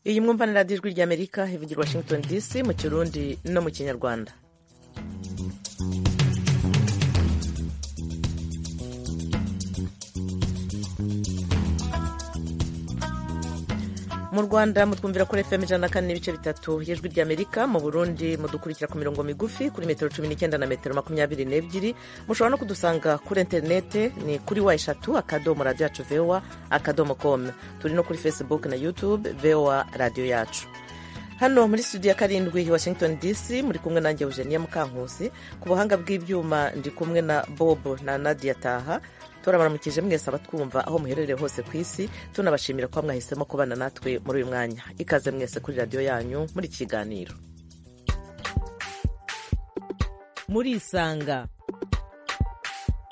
iyi mwumva na radiyo ijwi ry'amerika ivugira washington dc mu kirundi no mu kinyarwanda mu rwanda mutwumvira kuri fm ijana na kane n'ibice bitatu y'ijwi ry'amerika mu burundi mudukurikira ku mirongo migufi kuri metero cumi n'icyenda na metero makumyabiri n'ebyiri mushobora no kudusanga kuri interinete ni kuri wa eshatu akadomo radiyo yacu voa akadomo komu turi no kuri facebook na youtube voa radiyo yacu hano muri studio ya karindwi washington dc muri kumwe nanjye eugenia mukankusi ku buhanga bw'ibyuma ndi kumwe na bob na nadia taha turabaramukije mwese abatwumva aho muherereye hose ku isi tunabashimira kuba mwahisemo kubana natwe muri uyu mwanya ikaze mwese kuri radiyo yanyu muri kiganiro murisanga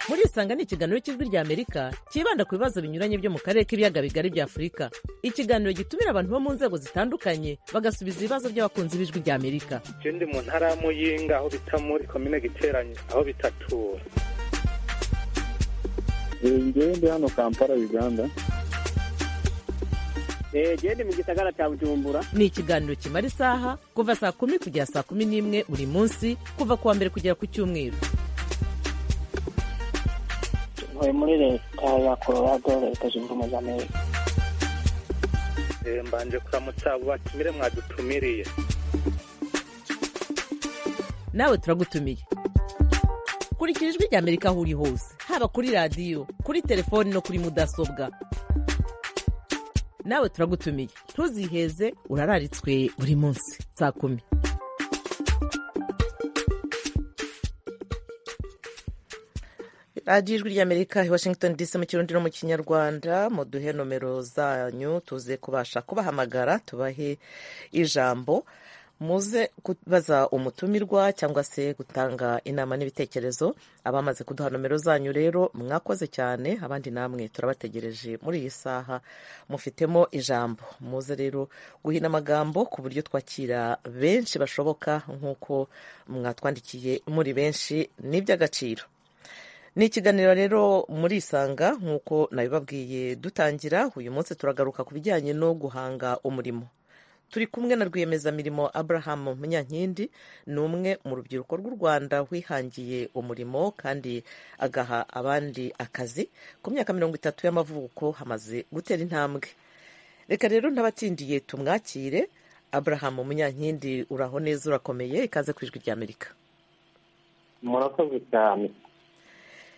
murisanga ni ikiganiro cy'ijwi ry'amerika cyibanda ku bibazo binyuranye byo mu karere k'ibiyaga bigari bya afurika ikiganiro gitumira abantu bo mu nzego zitandukanye bagasubiza ibibazo by'abakunzi b'ijwi ry'amerika icyo ndi mu ntara ya muyinga aho bita muri komine giteranye aho bitatura ngewe ndi hano kampala uganda gende mu gisagara cya bujumbura ni ikiganiro kimara isaha kuva saa kumi kugera saa kumi n'imwe buri munsi kuva ku wa mbere kugera ku cyumweru ntuye muri leta ya colorado leta zunze ubumwe za amerika mbanje kuramutsa abo batumire mwadutumiriye nawe turagutumiye kurikira ijwi rya amerika aho uri hose haba kuri radiyo kuri telefoni no kuri mudasobwa nawe turagutumiye ntuziheze urararitswe buri munsi saa kumi radiyo ijwi ry'amerika i washington dc mu kirundi no mu kinyarwanda muduhe nomero zanyu tuze kubasha kubahamagara tubahe ijambo muze kubaza umutumirwa cyangwa se gutanga inama n'ibitekerezo abamaze kuduha nomero zanyu rero mwakoze cyane abandi namwe turabategereje muri iyi saha mufitemo ijambo muze rero guhina amagambo ku buryo twakira benshi bashoboka nk'uko mwatwandikiye muri benshi ni iby'agaciro ni ikiganiro rero murisanga nk'uko nabibabwiye dutangira uyu munsi turagaruka ku bijyanye no guhanga umurimo turi kumwe na rwiyemezamirimo Abraham munyankindi ni umwe mu rubyiruko rw'u rwanda wihangiye umurimo kandi agaha abandi akazi ku myaka mirongo itatu y'amavuko hamaze gutera intambwe reka rero n'abatsindiye tumwakire Abraham munyankindi uraho neza urakomeye ikaze ku ijwi ry'amerika murakoze cyane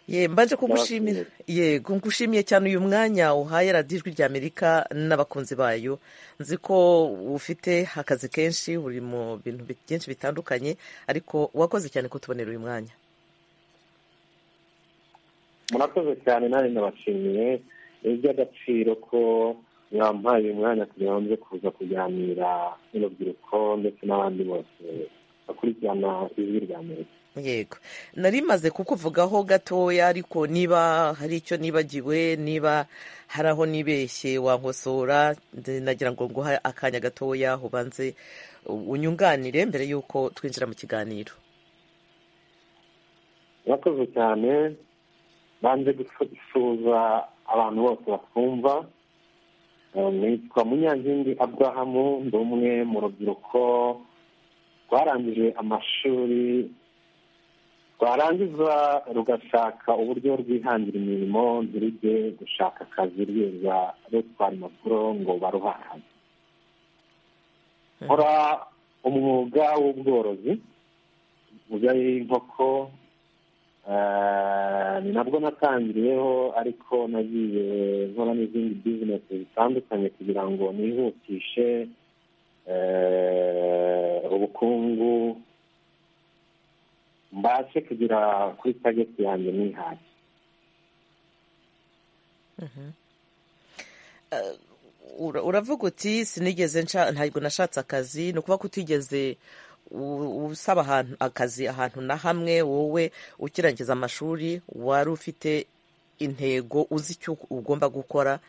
ye mbanje kugushimira yego ngushimiye cyane uyu mwanya uhaye radiyo ijwi ry'amerika n'abakunzi bayo nzi ko ufite akazi kenshi uri mu bintu byinshi bitandukanye ariko wakoze cyane kutubonera uyu mwanya murakoze cyane nawe nabashimiye ni iby'agaciro ko mwampaye uyu mwanya kugira ngo nze kuza kuganira n'urubyiruko ndetse n'abandi bose bakurikirana ijwi ry'amerika yego nari maze kukuvugaho gatoya ariko niba hari icyo nibagiwe niba hari aho nibeshye wankosora nagira ngo nguhe akanya gatoya ubanze unyunganire mbere y'uko twinjira mu kiganiro murakoze cyane banze gusuhuza abantu bose batwumva nitwa munyankindi abrahamu ndi umwe mu rubyiruko rwarangije amashuri rwarangiza rugashaka uburyo rwihangira imirimo ntirujye gushaka akazi rwiza rutwara impapuro ngo baruhahane nkora umwuga w'ubworozi ubwo y'inkoko ni nabwo natangiriyeho ariko nagiye nkora n'izindi bizinesi zitandukanye kugira ngo nihutishe ubukungu mbashe kugera kuri tageti yanjye nihashye uravuga uti sinigeze ntabwo nashatse akazi ni ukuvuga ko utigeze usaba ahantu akazi ahantu na hamwe wowe ukirangiza amashuri wari ufite intego uzi icyo ugomba gukora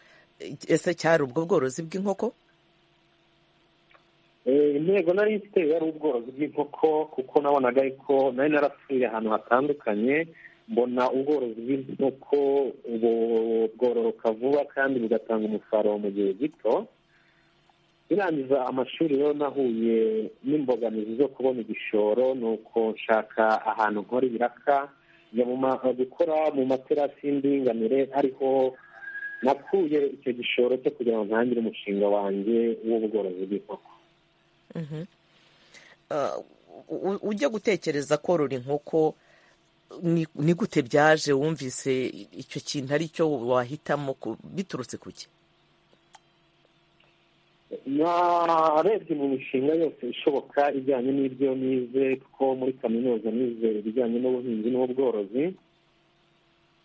ese cyari ubwo bworozi bw'inkoko intego nari ifite yari ubworozi bw'inkoko kuko nabonaga ariko nari narapfuye ahantu hatandukanye mbona ubworozi bw'inkoko bwororoka vuba kandi bugatanga umusaruro mu gihe gito irangiza amashuri rero nahuye n'imbogamizi zo kubona igishoro ni uko nshaka ahantu nkora ibiraka njya gukora mu materasi y'indinganire ariho nakuye icyo gishoro cyo kugira ngo ntangire umushinga wanjye w'ubworozi bw'inkoko ujya gutekereza korora inkoko ni gute byaje wumvise icyo kintu ari cyo wahitamo biturutse ku cye narebye mu mishinga yose ishoboka ijyanye n'ibyo nize kuko muri kaminuza nize ibijyanye n'ubuhinzi n'ubworozi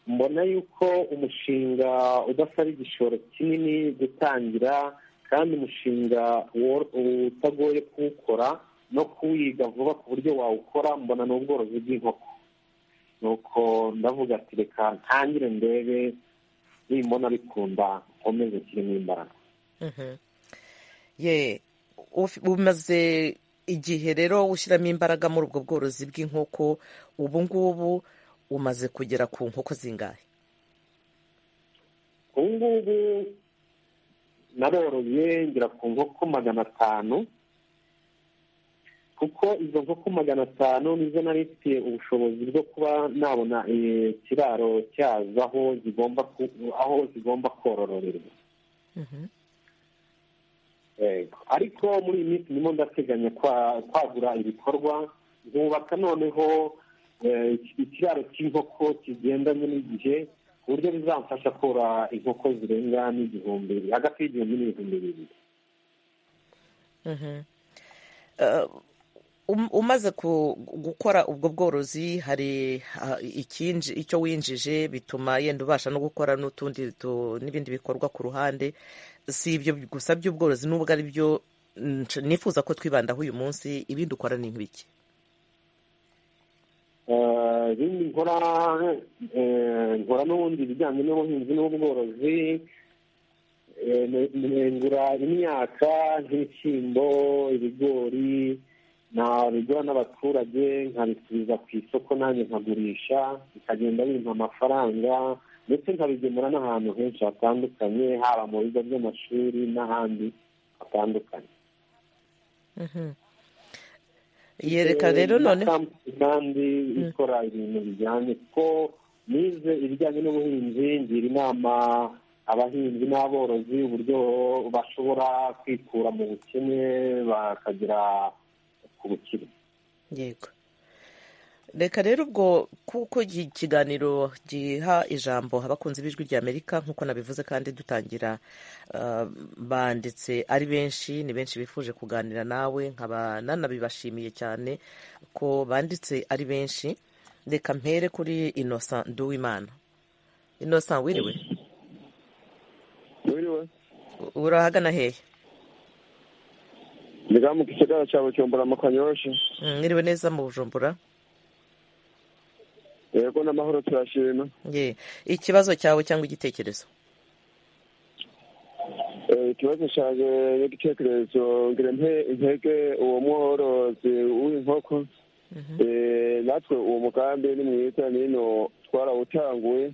mbona yuko umushinga udasaba igishoro kinini gutangira kandi umushinga utagoye kuwukora no kuwiga vuba ku buryo wawukora mbona ni ubworozi bw'inkoko nuko ndavuga ati reka ntangire ndebe nimbona bikunda nkomeze kirimo imbaraga ye umaze igihe rero ushyiramo imbaraga muri ubwo bworozi bw'inkoko ubu ngubu umaze kugera ku nkoko zingahe ubu ngubu naroroye ngera ku nkoko magana atanu kuko izo nkoko magana atanu nizo narifitiye ubushobozi bwo kuba nabona ikiraro cyazo aho zigomba aho zigomba korororerwa ariko muri iyi minsi ndimo ndateganya kwagura ibikorwa nkubaka noneho ikiraro cy'inkoko kigendanye n'igihe ku buryo bizamfasha kora inkoko zirenga n'igihumbi hagati y'igihumbi n'ibihumbi bibiri umaze gukora ubwo bworozi hari icyo winjije bituma yenda ubasha no gukora n'utundi n'ibindi bikorwa ku ruhande si ibyo gusa by'ubworozi n'ubwo ari byo nifuza ko twibandaho uyu munsi ibindi ukora ni nk'ibiki ibindi nkora nkora n'ubundi ibijyanye n'ubuhinzi n'ubworozi nkengura imyaka nk'ibishyimbo ibigori nabigura n'abaturage nkabisubiza ku isoko nanjye nkagurisha bikagenda bimpa amafaranga ndetse nkabigemura n'ahantu henshi hatandukanye haba mu bigo by'amashuri n'ahandi hatandukanye yereka rero none kandi ikora ibintu bijyanye kuko nize ibijyanye n'ubuhinzi ngira inama abahinzi n'aborozi uburyo bashobora kwikura mu bukene bakagira ku bukire yego reka rero ubwo kuko ikiganiro giha ijambo abakunzi b'ijwi ry'amerika nk'uko nabivuze kandi dutangira banditse ari benshi ni benshi bifuje kuganira nawe nkaba nanabibashimiye cyane ko banditse ari benshi reka mpere kuri innocent nduwimana innocent wiriwe wiriwe urahagana hehe Ndiga mu gisagara cya Bujumbura mu Kanyosha. Mwiriwe neza mu Bujumbura. Yego n'amahoro turashima. Ye. Ikibazo cyawe cyangwa igitekerezo? Ikibazo cyanjye n'igitekerezo ngira intege uwo mworozi w'inkoko natwe uwo mugambi ni mwiza nino twarawutanguye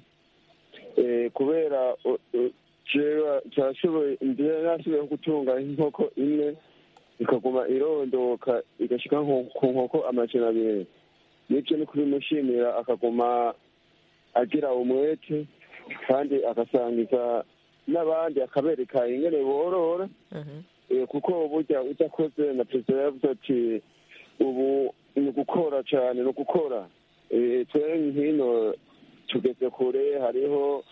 kubera nashoboye gutunga inkoko imwe ikaguma irondoka igashyika ku nkoko amajana abiri n'ibyo ni kubimushimira akaguma agira umwete kandi agasangiza n'abandi akabereka ingene borora kuko burya udakoze na perezida yavuze ati ubu ni ugukora cyane ni ugukora twe hino tugeze kure hariho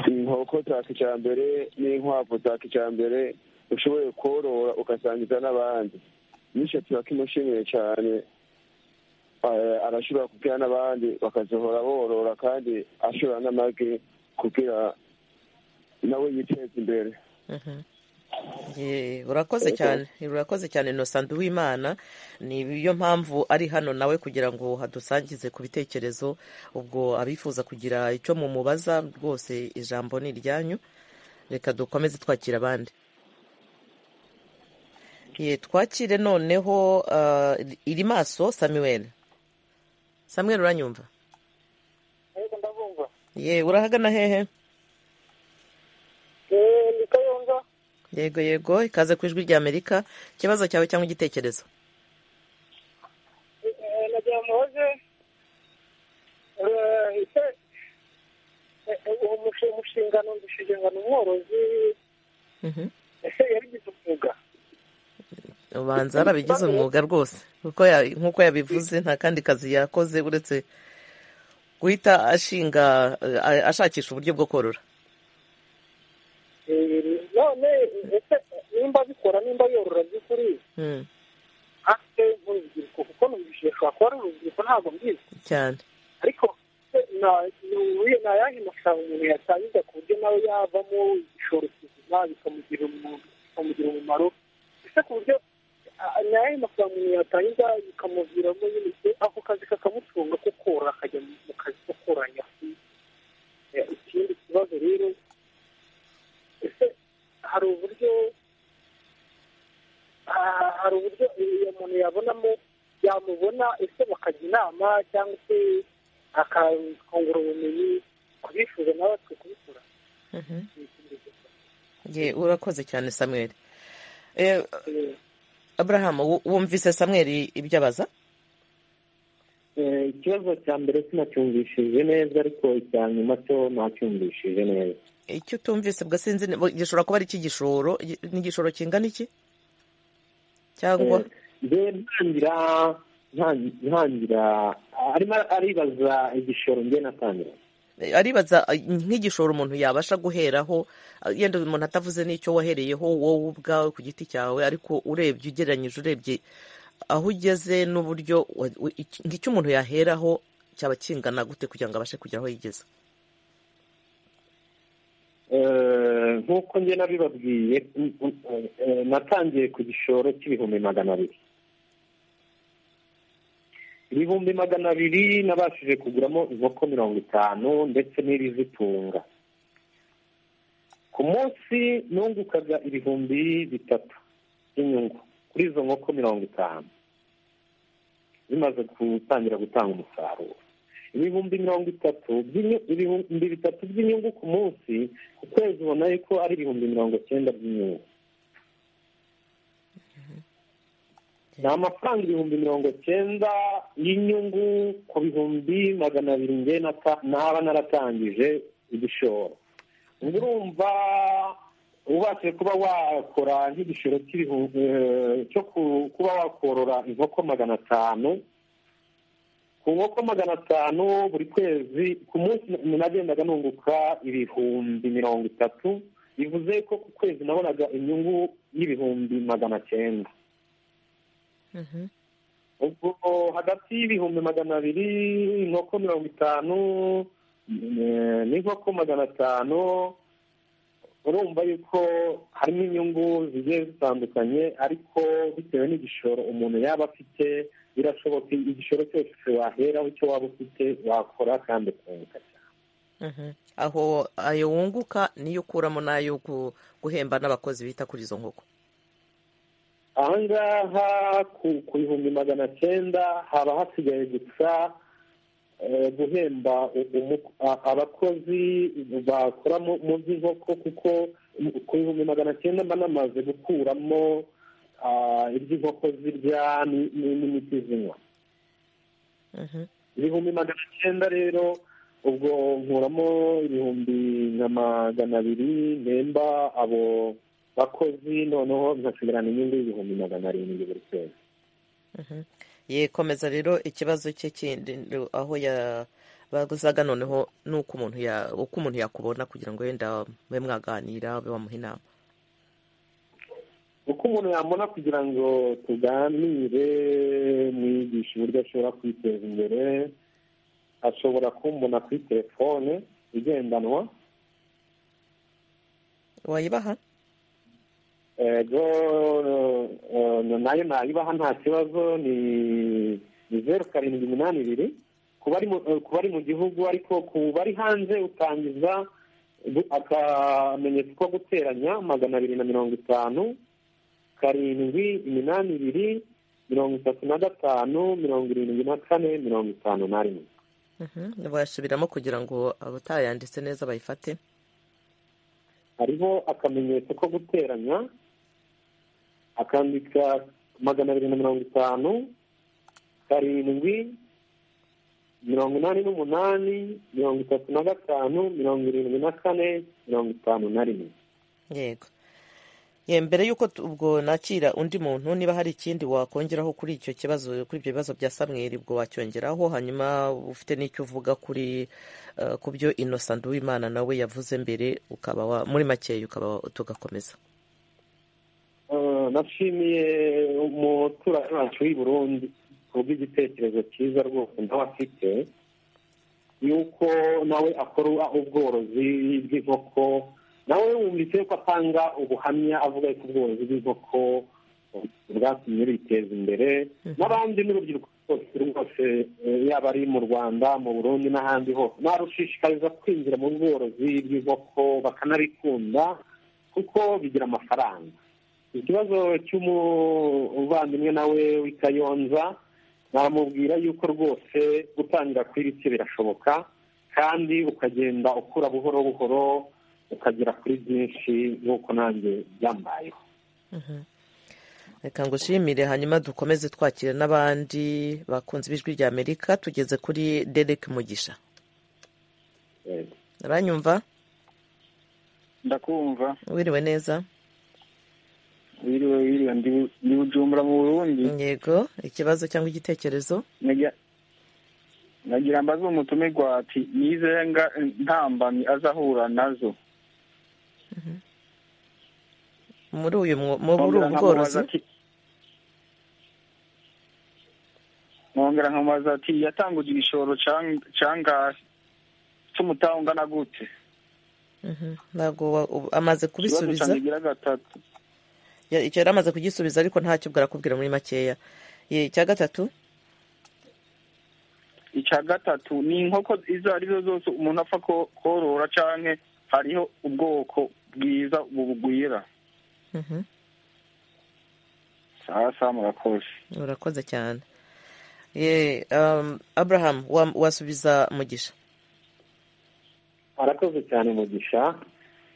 inkoko za kijyambere n'inkwavu za kijyambere ushoboye korora ugasangiza n'abandi bityo turakimushimiye cyane arashobora kubwira n'abandi bakazohora borora kandi ashobora n'amagi kugira nawe yiteza imbere urakoze cyane urakoze cyane inosandu w'imana niyo mpamvu ari hano nawe kugira ngo hadusangize ku bitekerezo ubwo abifuza kugira icyo mumubaza rwose ijambo ni iryanyu reka dukomeze twakira abandi twakire noneho iri maso samuel samuel uranyumva ye urahagana hehe ni kayonza yego yego ikaze ku ijwi rya amerika ikibazo cyawe cyangwa igitekerezo nagira muhoze uwo mushinga numvishije ngo ni umworozi Mhm. ese yabigize umwuga ubanza yarabigize umwuga rwose kuko ya- nk'uko yabivuze nta kandi kazi yakoze uretse guhita ashinga eh, ashakisha uburyo bwo korora Eh, none ese nimba abikora nimba yorora by'ukuri Mm, afite urubyiruko kuko numvishije ashobora kuba ari urubyiruko ntabwo mbizi cyane ariko na- ni- ni ayahe mafaranga umuntu yatangiza ku buryo nawe yavamo igishoro kizima bikamugira umu- bikamugira umumaro ese ku buryo a- ni ayahe mafaranga umuntu yatangiza bikamuviramo nyine se- ako kazi kakamutunga ko korora akajya mu mu kazi ko koranya ikindi kibazo rero ese hari uburyo ah, hari uburyo iyo muntu yabonamo yamubona ese bakajya inama cyangwa se akakongera ubumenyi ku bifuza nawe twe kubikora Mhm. Ye, urakoze cyane samweri Eh, aburahamu wu- wumvise samweri ibyo abaza Eh, ikibazo cya mbere sinacyumvishije neza ariko icya nyuma cyo nacyumvishije neza icyo utumvise bwa sinzi ni- gishobora kuba ari icy'igishoro Igi- ni igishoro kingana iki cyangwa njyewe ntangira ntan- ntangira arimo aribaza igishoro njye natangira aribaza eh, nk'igishoro umuntu yabasha guheraho eh, yenda umuntu atavuze n'icyo wahereyeho wowe ubwawe ku giti cyawe ariko urebye ugereranyije urebye aho ugeze n'uburyo wa- wa- iki- ngicyo umuntu yaheraho cyaba kingana gute kugira ngo abashe kugera aho yigeze Eh, nk'uko njye nabibabwiye mm, mm, eh, natangiye ku gishoro cy'ibihumbi magana abiri ibihumbi magana abiri nabashije kuguramo inkoko mirongo itanu ndetse n'ibizitunga ku munsi nungukaga ibihumbi bitatu by'inyungu kuri izo nkoko mirongo itanu bimaze gutangira gutanga umusaruro ibihumbi mirongo itatu by'inyu- ibihumbi bitatu by'inyungu ku munsi ku kwezi ubona yuko ari ibihumbi mirongo cyenda by'inyungu ni amafaranga ibihumbi mirongo cyenda y'inyungu ku bihumbi magana abiri nge nata- naba naratangije igishoro ubwo urumva ubashije kuba wakora nk'igishoro cy'ibihumbi eh, cyo ku- kuba wakorora inkoko magana atanu ku nkoko magana atanu buri kwezi ku munsi nagendaga nunguka ibihumbi mirongo itatu bivuze ko ku kwezi nabonaga inyungu y'ibihumbi magana cyenda ubwo hagati y'ibihumbi magana abiri inkoko mirongo itanu eh, n'inkoko magana atanu urumva yuko harimo inyungu zigiye zitandukanye ariko bitewe n'igishoro umuntu yaba afite birashoboka igishoro cyose waheraho icyo waba ufite wakora kandi ukunguka cyane Mhm. aho ayo wunguka niyo ukuramo n'ayo gu- guhemba n'abakozi bita kuri izo nkoko aha ngaha ku ku bihumbi magana cyenda haba hasigaye gusa eh, guhemba u- umu- a- abakozi bakora mu- mu by'inkoko kuko mu- ku bihumbi magana cyenda mba namaze gukuramo ah, ibyo inkoko zirya ni- ni- n'imiti zinywa Mhm. ibihumbi magana cyenda rero ubwo nkuramo ibihumbi nka magana abiri mpemba abo bakozi noneho nkasigarana inyungu y'ibihumbi magana arindwi buri kwezi ye komeza rero ikibazo cye kindi ru- aho yabaguzaga noneho n'uko umuntu ya- uko umuntu yakubona kugira ngo wenda mube mwaganira ube wamuha inama uko umuntu yamubona kugira ngo tuganire mwigishe uburyo ashobora kwiteza imbere ashobora kumbona kuri telefone igendanwa wayibaha ego eh, nayo nayibaha nta kibazo ni ni zeru karindwi iminani ibiri ku bari mu- eh, ku bari mu gihugu ariko ku bari hanze utangiza gu- akamenyetso ko guteranya magana abiri na mirongo itanu karindwi iminani ibiri mirongo itatu na gatanu mirongo irindwi na kane mirongo itanu na rimwe Mhm. bayasubiramo kugira ngo abatayanditse neza bayifate hariho akamenyetso ko guteranya akandika magana abiri na mirongo itanu karindwi mirongo inani n'umunani mirongo itatu na gatanu mirongo irindwi na kane mirongo itanu na rimwe yego ye mbere y'uko tu- ubwo nakira undi muntu niba hari ikindi wakongeraho kuri icyo kibazo kuri ibyo bibazo bya samweri ubwo wacyongeraho hanyuma ufite n'icyo uvuga kuri eh, ku byo innocent w'imana nawe yavuze mbere ukaba wa- muri makeya ukaba wa- tugakomeza Eh, nashimiye umuturanyi wacu w'i burundi kubw'igitekerezo cyiza rwose nawe afite yuko nawe akora ubworozi bw'inkoko nawe wumvise yuko atanga ubuhamya avuga yuko ubworozi bw'inkoko bwatumye biteza imbere n'abandi n'urubyiruko rwose rwose eh, yaba ari mu rwanda mu burundi n'ahandi hose narushishikariza kwinjira mu bworozi bw'inkoko bakanabikunda kuko bigira amafaranga ikibazo cy'umuvandimwe nawe w'ikayonza namubwira yuko rwose gutangira kuri bike birashoboka kandi ukagenda ukura buhoro buhoro ukagera kuri byinshi nk'uko nanjye byambayeho reka ngushimire hanyuma dukomeze twakira n'abandi bakunze ibijwi rya amerika tugeze kuri derek mugisha Yego. uranyumva ndakumva wiriwe neza wiriwe wiriwe ndi ndi bujumbura mu burundi yego ikibazo cyangwa igitekerezo Nagira- nagira mbaze umutumirwa ati nizehe nga- ntambamyi azahura nazo muri uyu mwo- muri ubu Nkongera bworozi nkamubaza ati- nkongera nkamubaza ati yatanguje igishoro cang- cangahe cy'umutaha ungana gute Mhm. ntabwo wa- ubu- amaze ikibazo kubisubiza cyanjye gira gatatu Ya- icyo yari amaze kugisubiza ariko ntacyo ubwo arakubwira muri makeya Ye, icya gatatu icya gatatu ni inkoko izo ari zo zose umuntu apfa ko- korora canke hariho ubwoko bwiza bubugwira Mhm. sasa murakoze urakoze cyane Ye, um, abraham wa- wasubiza mugisha arakoze cyane mugisha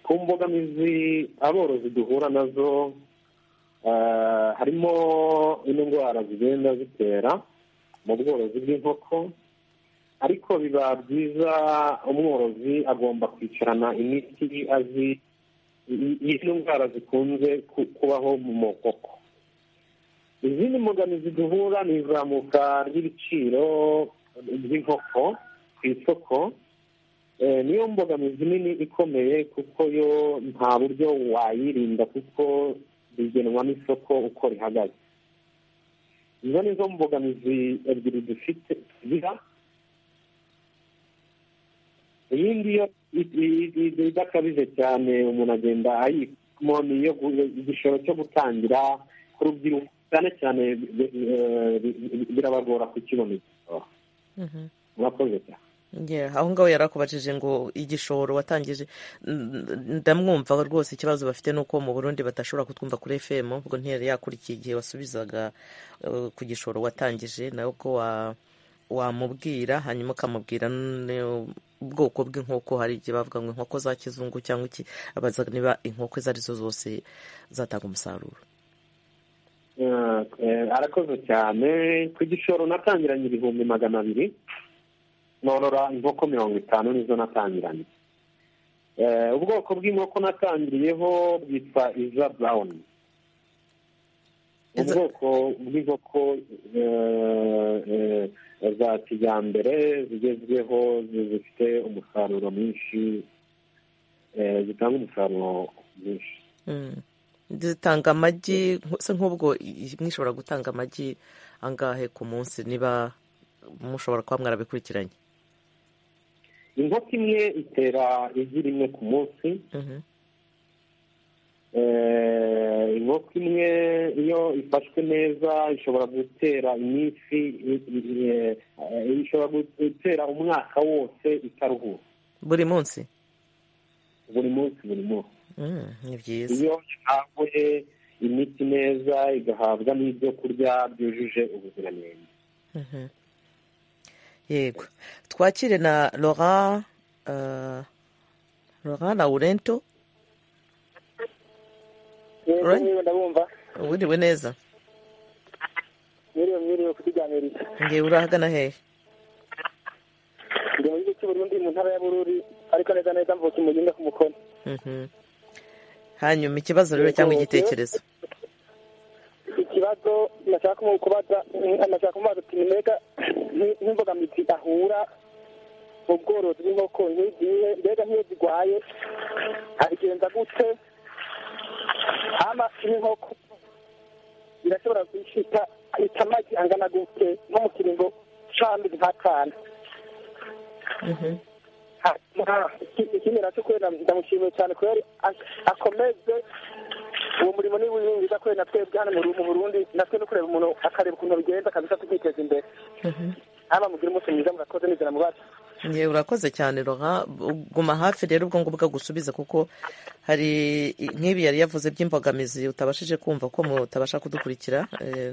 ku mbogamizi aborozi duhura nazo eh, harimo indwara zigenda zitera mu bworozi bw'inkoko ariko biba byiza umworozi agomba kwicarana imiti azi i- i- indwara zikunze ku- kubaho mu nkoko izindi mbogamizi duhura ni izamuka ry'ibiciro by'inkoko ku isoko Eh, niyo mbogamizi nini ikomeye kuko yo nta buryo wayirinda kuko bigenwa n'isoko uko rihagaze izo ni zo mbogamizi ebyiri dufite tugira iyindi yo i- i- i- idakabije cyane umuntu agenda ayimo ni iyo gu- igishoro cyo gutangira ku rubyiruko cyane cyane bi- eh, bi- bi- birabagora kukibona igishoro murakoze cyane Yeah, aho ngaho yari akubajije ngo igishoro watangije N- ndamwumva rwose ikibazo bafite ni uko mu burundi batashobora kutwumva kuri fm ubwo ntiyari yakurikiye igihe wasubizaga eh, ku gishoro watangije nawe ko wa- wamubwira hanyuma ukamubwira n- ubwoko bw'inkoko hari igihe bavuga ngo inkoko za kizungu cyangwa iki abaza niba inkoko izo ari zo zose zatanga umusaruro Eh, eh, arakoze cyane ku gishoro natangiranye ibihumbi magana abiri norora inkoko mirongo itanu nizo natangiranye Eh, ubwoko bw'inkoko natangiriyeho bwitwa iza brown Iza- ubwoko bw'inkoko eh, eh, za kijyambere zigezweho zifite umusaruro mwinshi eh, zitanga umusaruro mwinshi Mm. zitanga amagi nk- se nk'ubwo i- imwe ishobora gutanga amagi angahe ku munsi niba mushobora kuba mwarabikurikiranye inkoko imwe itera igi rimwe ku munsi Mhm. Eh, inkoko imwe iyo ifashwe neza ishobora gutera iminsi i- i- i- eh, ishobora gutera umwaka wose itaruhuka buri munsi buri munsi buri munsi Mm, ni byiza iyo ihawe imiti neza igahabwa n'ibyo kurya byujuje ubuziranenge Mhm. yego twakire na laurent eh, laurent laurento Ure? mwiriwe ndabumva wiriwe neza mwiriwe mwiriwe kutuganiriza ngewe urahagana hehe ndi mu gihugu cy'u Burundi mu ntara ya Bururi ariko neza neza mvuka i Muyinga ku mukono Mhm. hanyuma ikibazo rero cyangwa igitekerezo ikibazo nashaka mu- kubaza nashaka kumubaza uti nimureka nk- nk'imbogamizi ahura mu bworozi bw'inkoko nk'igihe mbega nk'iyo zirwaye abigenza gute hama n'inkoko irashobora gushika ita amagi angana gute nko mu kiringo c'amezi nk'atanu Mhm. hanyuma ikindi nacyo kubera ndamushimiye cyane kubera akomeze uwo murimo ni wiwe wiza kubera na twebwe hano mu Ru- mu Burundi natwe no kureba umuntu akareba ukuntu bigenda kabisa tukiteza imbere Mhm. haba mugire umunsi mwiza murakoze nizera mubacu ngewe urakoze cyane roha guma hafi rero ubwo ngubwo gusubiza kuko hari i- nk'ibi yari yavuze by'imbogamizi utabashije kumva ko mutabasha kudukurikira Eh,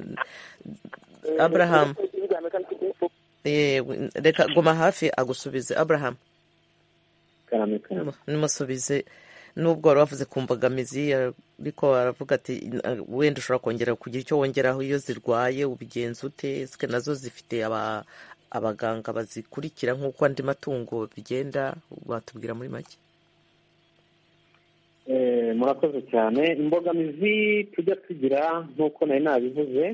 Abraham. ibiganiro kandi tugiye- eh, reka guma hafi agusubize abraham karame karame nimusubize nubwo wari wavuze ku mbogamizi ariko aravuga ati "Na- wenda ushobora kongera kugira icyo wongeraho iyo zirwaye ubigenza ute sike nazo zifite aba abaganga bazikurikira nk'uko andi matungo bigenda watubwira muri make Eh, murakoze cyane imbogamizi tujya tugira nk'uko nari nabivuze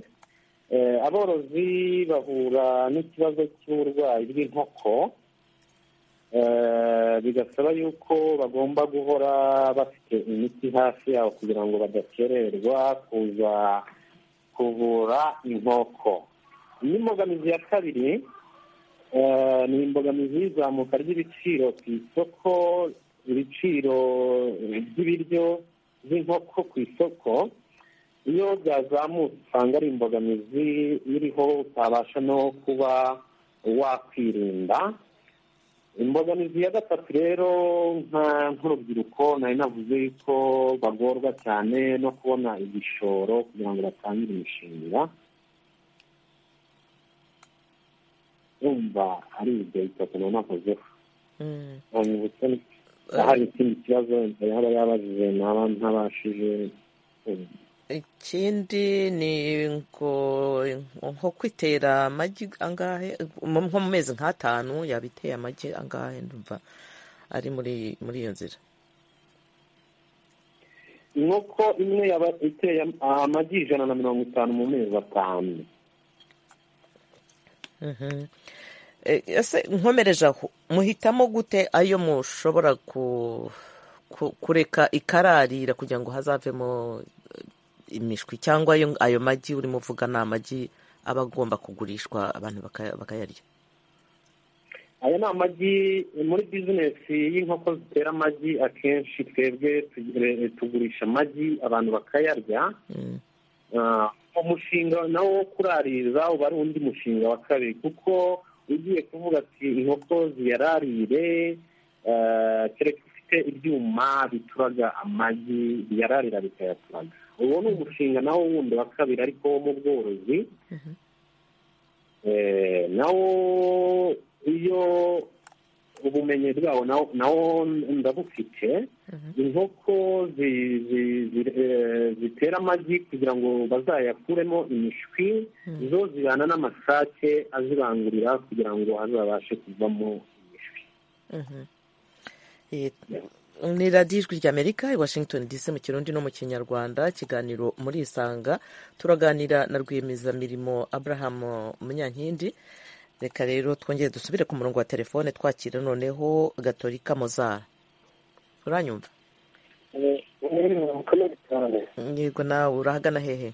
eh, aborozi bahura n'ikibazo cy'uburwayi bw'inkoko Eh, bigasaba yuko bagomba guhora bafite imiti hafi yabo kugira ngo badakererwa kuza kuvura inkoko iyi mbogamizi ya kabiri Eh, ni imbogamizi y'izamuka ry'ibiciro ku isoko ibiciro by'ibiryo by'inkoko ku isoko iyo byazamutse usanga ari imbogamizi iriho utabasha no kuba wakwirinda imbogamizi ya gatatu rero nka- nk'urubyiruko nari navuze yuko bagorwa cyane no kubona igishoro kugira ngo batangire imishinga wumva ari ibyo bitatu nari navuzeho Mm. hanyuma hari ikindi kibazo yaba yabajije ntaba ntabashije ikindi ni ngo nko kwitera amagi angahe nko mu mezi nk'atanu yaba iteye amagi angahe ndumva ari muri muri iyo nzira inkoko imwe yaba iteye amagi ijana na mirongo itanu mu mezi atanu Mhm. Eh, ese nkomereje aho muhitamo gute ayo mushobora ku- ku- kureka ikararira kugira ngo hazavemo eh, imishwi cyangwa ayo ayo magi urimo uvuga ni amagi aba agomba kugurishwa abantu baka- bakayarya aya ni amagi muri bizinesi y'inkoko zitera amagi akenshi twebwe tugire- tugurisha amagi abantu bakayarya Mm. Ah, umushinga nawo wo kuraririza uba ari undi mushinga wa kabiri kuko ugiye kuvuga ati inkoko ziyararire ah, kereka ufite ibyuma bituraga amagi biyararira bikayaturaga uwo ni umushinga nawo wundi wa kabiri ariko wo mu bworozi Mhm. Eh, nawo iyo ubumenyi bwawo nawo- nawo ndabufite inkoko zi- zi- zi- eh, zitera amagi kugira ngo bazayakuremo imishwi zo zibana n'amasake azibangurira kugira ngo azabashe kuvamo imishwi Mhm. Eh, ni radiyo ijwi ry'amerika i washington dc mu kirundi no mu kinyarwanda ikiganiro muri isanga turaganira na rwiyemezamirimo abraham munyankindi reka rero twongere dusubire ku murongo wa telefone twakira noneho gatorika mozara uranyumva mwiriwe mukomere cyane yego nawe urahagana hehe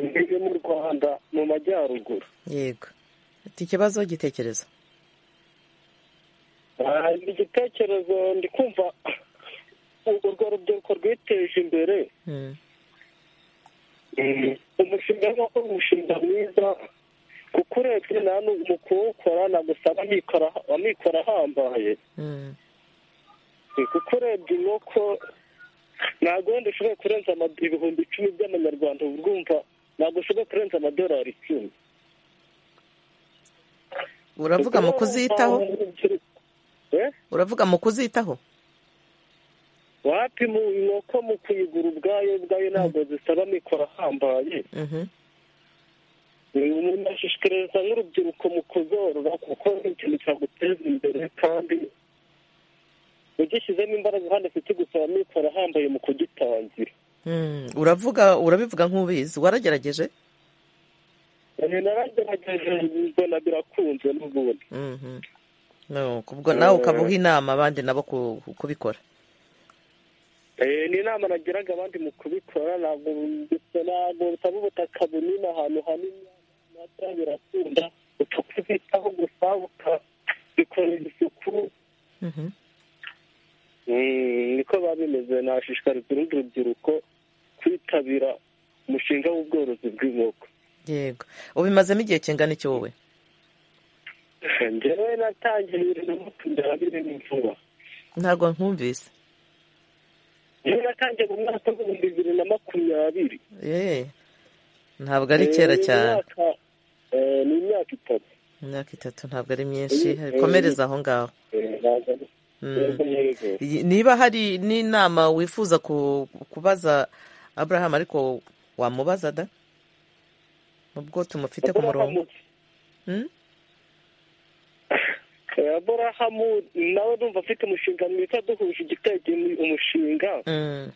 ngeze mu rwanda mu majyaruguru yego ati ikibazo igitekerezo Ah, igitekerezo ndi kumva urwo rubyiruko rwiteje imbere Mm, umushinga w'inkoko ni umushinga mwiza kuko urebye nta n'umuntu kuwukora ntabwo usanga amikora amikora ahambaye mm, Eh, kuko urebye inkoko ntabwo wenda ushoboye kurenza amad- ibihumbi icumi by'amanyarwanda uba urwumva ntabwo ushoboye kurenza amadolari icumi uravuga mu kuzitaho Eh? uravuga mu kuzitaho wapi mu inkoko mu kuyigura ubwayo ubwayo ntabwo zisaba mikoro ahambaye Mhm. ni umuntu ashishikariza nk'urubyiruko mu kuzorora kuko ni ikintu cyaguteza imbere kandi ugishyizemo imbaraga kandi ufite gusaba mikoro ahambaye mu kugitangira Mm, uravuga urabivuga nk'ubizi waragerageje Eh, naragerageje mbona birakunze n'ubundi Mhm. no kubwo nawe ukaba uha inama abandi nabo ku- kubikora Eh, ni inama nagiraga abandi mu kubikora ntabwo ndetse ntabwo butaba ubutaka bunini ahantu hanini nabyo birakunda utukubitaho gusa ukabikorera isuku Mhm. Mm, niko biba bimeze nashishikariza urundi rubyiruko kwitabira umushinga w'ubworozi bw'inkoko yego ubimazemo igihe kingana iki wowe njyewe natangiye bibiri na makumyabiri na bine ni vuba ntabwo nkumvise njyewe natangiye mu mwaka w'ibihumbi bibiri na makumyabiri Eh, ntabwo ari kera Eh, ni cyane imyaka- eh, ni imyaka itatu imyaka itatu ntabwo ari myinshi komereza aho ngaho Eh, ntabwo ari- Mm. yego Iyi- niba hari n'inama wifuza ku- kubaza abraham ariko wamubaza da mu bwo tumufite ku murongo Hmm? Eh, aburahamu nawe numva afite umushinga mwiza duhuje igitege umushinga Mm,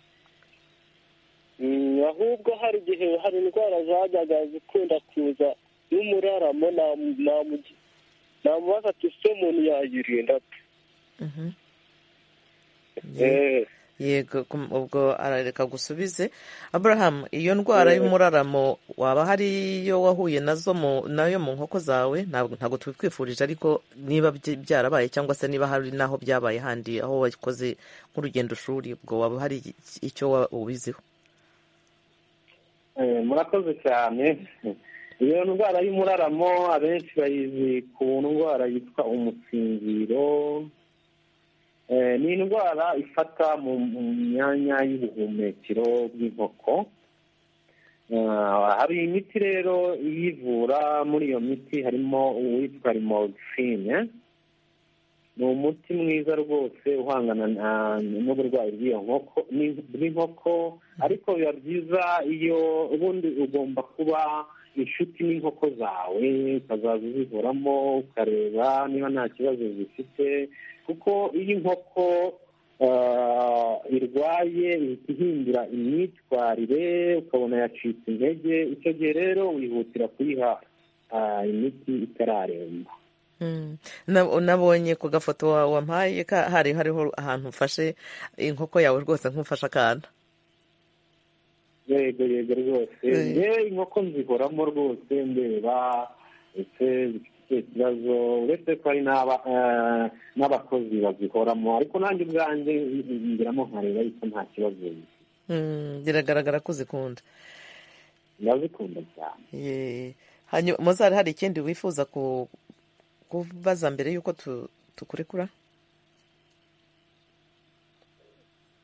Mm, ahubwo hari igihe hari indwara zajyaga zikunda kuza n'umuraramo namu- namu- namubaza ati se umuntu yayirinda ate?" mhm. Eh, yego kum- ubwo arareka gusubize abraham iyo ndwara y'umuraramo waba hari iyo wahuye nazo mu- nayo mu nkoko zawe ntabwo ntabwo tubikwifurije ariko niba byi- byarabaye cyangwa se niba hari n'aho byabaye handi aho wakoze nk'urugendo shuri ubwo waba hari iki- icyo wa- ubiziho Eh, murakoze cyane iyo ndwara y'umuraramo abenshi bayizi ku ndwara yitwa umusinziro Eh, ni indwara ifata mu mu myanya y'ubuhumekero bw'inkoko Ah, hari imiti rero iyivura muri iyo miti harimo uwitwa rimodifine ni umuti mwiza rwose uhangana na- n'uburwayi bw'iyo nkoko ni- bw'inkoko ariko biba byiza iyo ubundi ugomba kuba inshuti n'inkoko zawe ukazaza uzivuramo ukareba niba nta kibazo zifite kuko iyo inkoko ah, irwaye ihita ihindura imyitwarire ukabona yacitse intege icyo gihe rero wihutira kuyiha ah, imiti itararemba Mm. Na- nabonye ku gafoto wa- wampaye ka- hari hariho ahantu ufashe inkoko yawe rwose nk'ufashe akana yego yego rwose Eh. yewe inkoko nzihoramo rwose ndeba ndetse zifite ikibazo uretse ko hari n'aba- eh, n'abakozi bazihoramo ariko nanjye ubwanjye ngiramo nkareba yuko nta kibazo zifite. Mm, biragaragara ko uzikunda ndazikunda cyane Ye. hanyuma muzari hari ikindi wifuza ku- kubaza mbere y'uko tu- tukurekura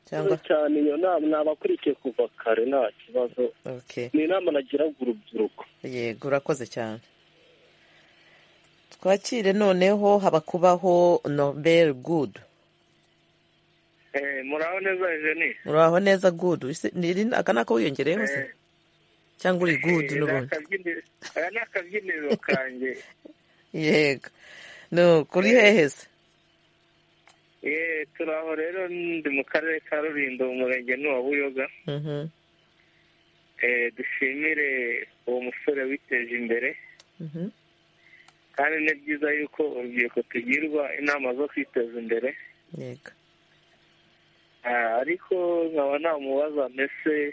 cyangwa cyane iyo nama nabakurikiye kuva kare nta kibazo okay ni inama nagiraga urubyiruko yego urakoze cyane twakire noneho habakubaho nobel good muraho neza jeni uraho neza good Ese ni iri- aka ni ako wiyongereyeho se cyangwa uri good n'ubundi aya ni akabyiniriro kanjye yego no kuri hehe se yeee turi aho rero ndi mu karere ka rulindo mu murenge ni wa buyoga Mhm, Eh, dushimire uwo musore witeje imbere mhm, kandi ni byiza yuko urubyiruko tugirwa inama zo kwiteza imbere yego Ah, ariko nkaba namubaza mbese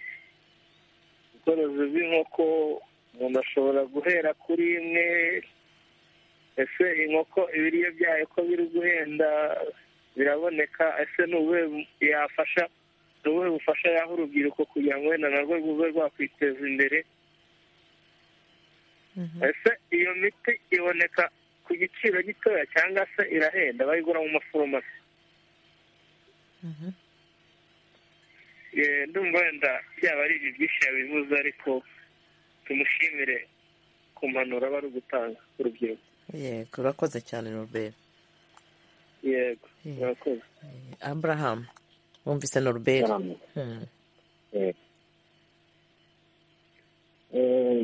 ubworozi bw'inkoko umuntu ashobora guhera kuri imwe ese inkoko ibiryo byayo ko biri guhenda biraboneka ese ni ubuhe bu- yafasha ni ubuhe bufasha yaha urubyiruko kugira ngo wenda narwo rube rwakwiteza imbere Mhm. ese iyo miti iboneka ku giciro gitoya cyangwa se irahenda bayigura mu maforomasi Mhm. Eh, ndumva wenda byaba ari ibyo byinshi yabivuze ariko tumushimire ku mpanuro aba ari gutanga urubyiruko yego urakoze cyane nobel yego Mm. murakoze abraham wumvise noruberi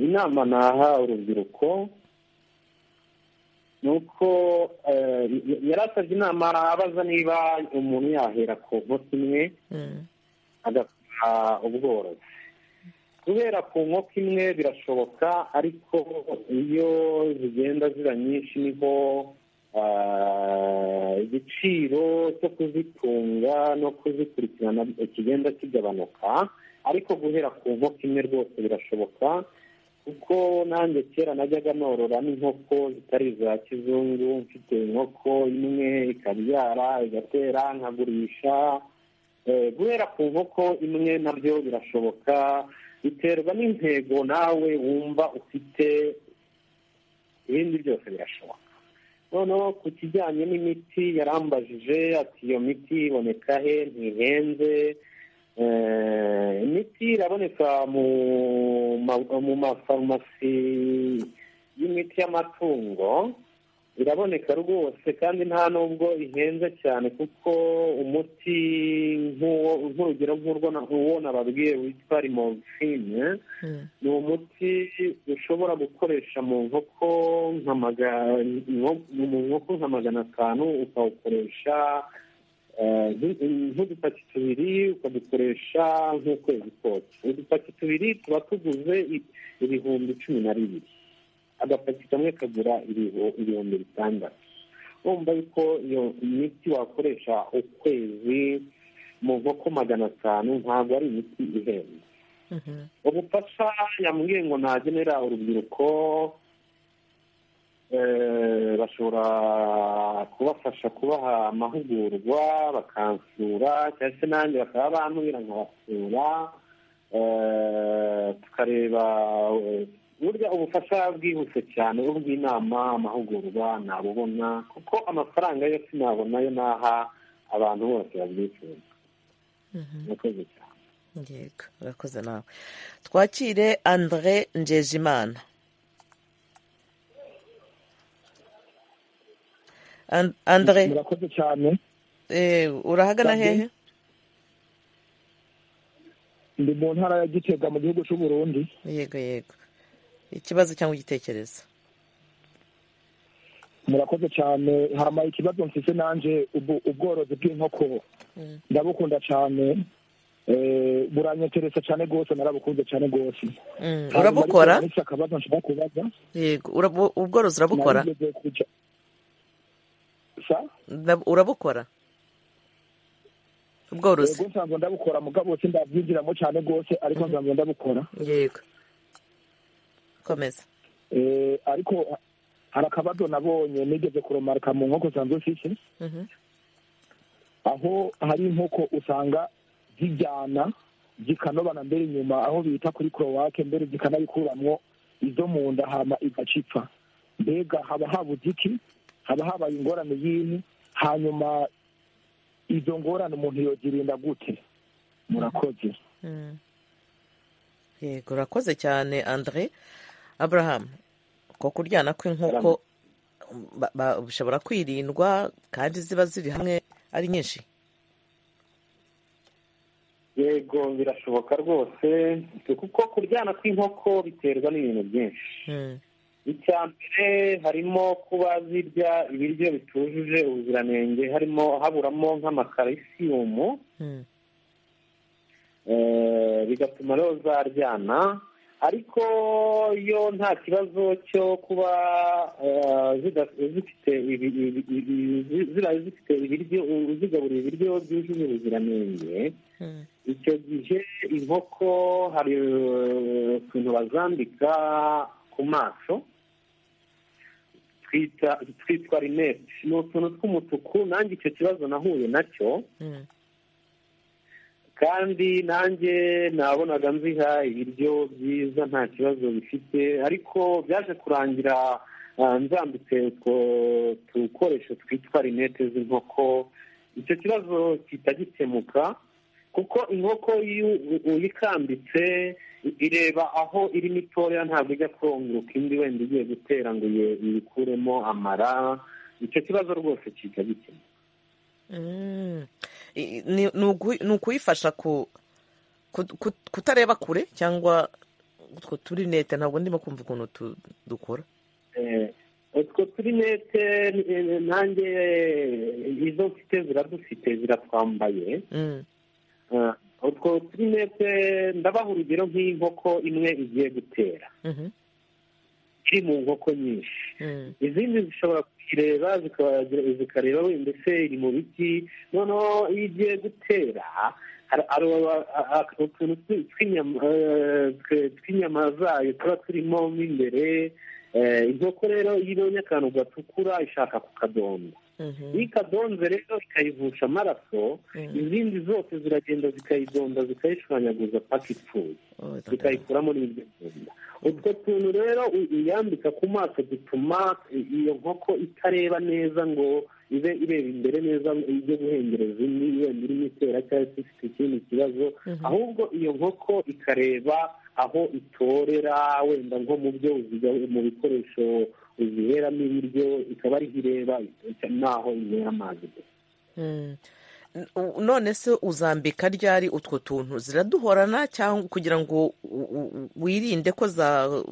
inama naha urubyiruko ni uko yarasabye inama abaza niba umuntu yahera ku nkoko imwe agakora ubworozi kubera ku nkoko imwe birashoboka ariko iyo zigenda ziba nyinshi niho igiciro cyo kuzitunga no kuzikurikirana kigenda kigabanuka ariko guhera ku nkoko imwe rwose birashoboka kuko nanjye kera najyaga norora n'inkoko zitari iza kizungu mfite inkoko imwe ikabyara igatera nkagurisha guhera ku nkoko imwe nabyo birashoboka biterwa n'intego nawe wumva ufite ibindi byose birashoboka noneho ku kijyanye n'imiti yarambajije ati iyo miti iboneka he ntihenze imiti iraboneka mu mafarumasi y'imiti y'amatungo iraboneka rwose kandi nta nubwo ihenze cyane kuko umuti nk'urugero nk'uwo nababwiye witwa rimorofine ni umuti ushobora gukoresha mu nkoko nka magana atanu ukawukoresha nk'udupaki tubiri ukadukoresha nk'ukwezi kose udupaki tubiri tuba tuguze ibihumbi cumi na bibiri agapaki kamwe kagura ibihumbi bitandatu wumva yuko iyo miti wakoresha ukwezi mu nkoko magana atanu ntabwo ari imiti ihenze ubufasha yambwiye ngo nagenera urubyiruko bashobora kubafasha kubaha amahugurwa bakansura cyangwa se nanjye bakaba bambwira nkabasura tukareba burya ubufasha bwihuse cyane ubw'inama amahugurwa nabubona kuko amafaranga yo sinabona yo naha abantu bose babyifuza murakoze cyane yego urakoze nawe twakire andre njejimana andre murakoze cyane urahagana hehe ndi mu ntara ya gitega mu gihugu cy'u Burundi yego yego ikibazo cyangwa igitekerezo murakoze cyane hamaye ikibazo mfite nanjye ubworozi bw'inkoko ndabukunda cyane buranyeteresa cyane rwose narabukunze cyane rwose urabukora ndetse akabazo nshobora kubaza yego ubworozi urabukora urabukora ubworozi yego nsanzwe ndabukora mugabo bose ndabyinjiramo cyane rwose ariko nsanzwe ndabukora yego komeza ariko hari akabazo nabonye nigeze kuromaruka mu nkoko zanjye ufite aho hari inkoko usanga zijyana zikanobana mbere inyuma aho bita kuri korowake mbere zikanabikuramwo izo mu nda hama igacipfa mbega haba habuze iki haba habaye ingorane y'ini hanyuma izo ngorane umuntu yogirinda gute murakoze yego urakoze cyane andre aburahamu ko kuryana kw'inkoko bishobora kwirindwa kandi ziba ziri hamwe ari nyinshi yego birashoboka rwose kuko kuryana kw'inkoko biterwa n'ibintu byinshi icya mbere harimo kuba zirya ibiryo bitujuje ubuziranenge harimo haburamo nk'amakarisiyumu bigatuma rero zaryana ariko iyo nta kibazo cyo kuba zifite ibiryo uzigaburira ibiryo byujuje ubuziranenge icyo gihe inkoko hari utuntu bazambika ku maso twitwa rinete ni utuntu tw'umutuku nanjye icyo kibazo nahuye nacyo kandi nanjye nabonaga nziha ibiryo byiza nta kibazo bifite ariko byaje kurangira nzambitse utwo dukoresho twitwa rinete z'inkoko icyo kibazo gihita gikemuka kuko inkoko iyo uyikambitse ireba aho iri mitoya ntabwo ijya konguka indi wenda igiye gutera ngo iyikuremo amara icyo kibazo rwose gihita gikemuka i- ni ni ugu- ni ukuyifasha ku- ku- ku- kutareba kure cyangwa utwo turi nete ntabwo ndimo kumva ukuntu tu- dukora utwo turi nete eh, nanjye eh, izo mfite ziradufite ziratwambaye Mm. Ah, utwo turi nete ndabaha urugero nk'inkoko imwe igiye gutera Mhm. iri mu nkoko nyinshi Mm. izindi zishobora kukireba zikaba- zikareba we mbese iri mu biti noneho iyo igiye gutera hari- hari aba- a- a- utuntu twi- tw'inyama, eh, twe- tw'inyama zayo tuba turimo mo imbere Eh, inkoko rero iyo ibonye akantu gatukura ishaka kukadonda Mhm. iyo ikadonze rero ikayivusha amaraso Mm. izindi zose ziragenda zikayidonda zikayishwanyaguza paka ipfuye Oh, da- da- da. zikayikuramo n'ibyo kugenda utwo tuntu rero u- uyambika ku maso dutuma iyo nkoko itareba neza ngo ibe ireba imbere neza ibyo guhengereza indi wenda irimo itera cyangwa se ifite ikindi kibazo Mhm. ahubwo iyo nkoko ikareba aho itorera wenda nko mu byo uziga- mu bikoresho uziheramo ibiryo ikaba ariho ireba n'aho inywera amazi gusa Mm. N- u- none se uzambika ryari utwo tuntu ziraduhorana cyangwa kugira ngo u- u- wirinde ko za-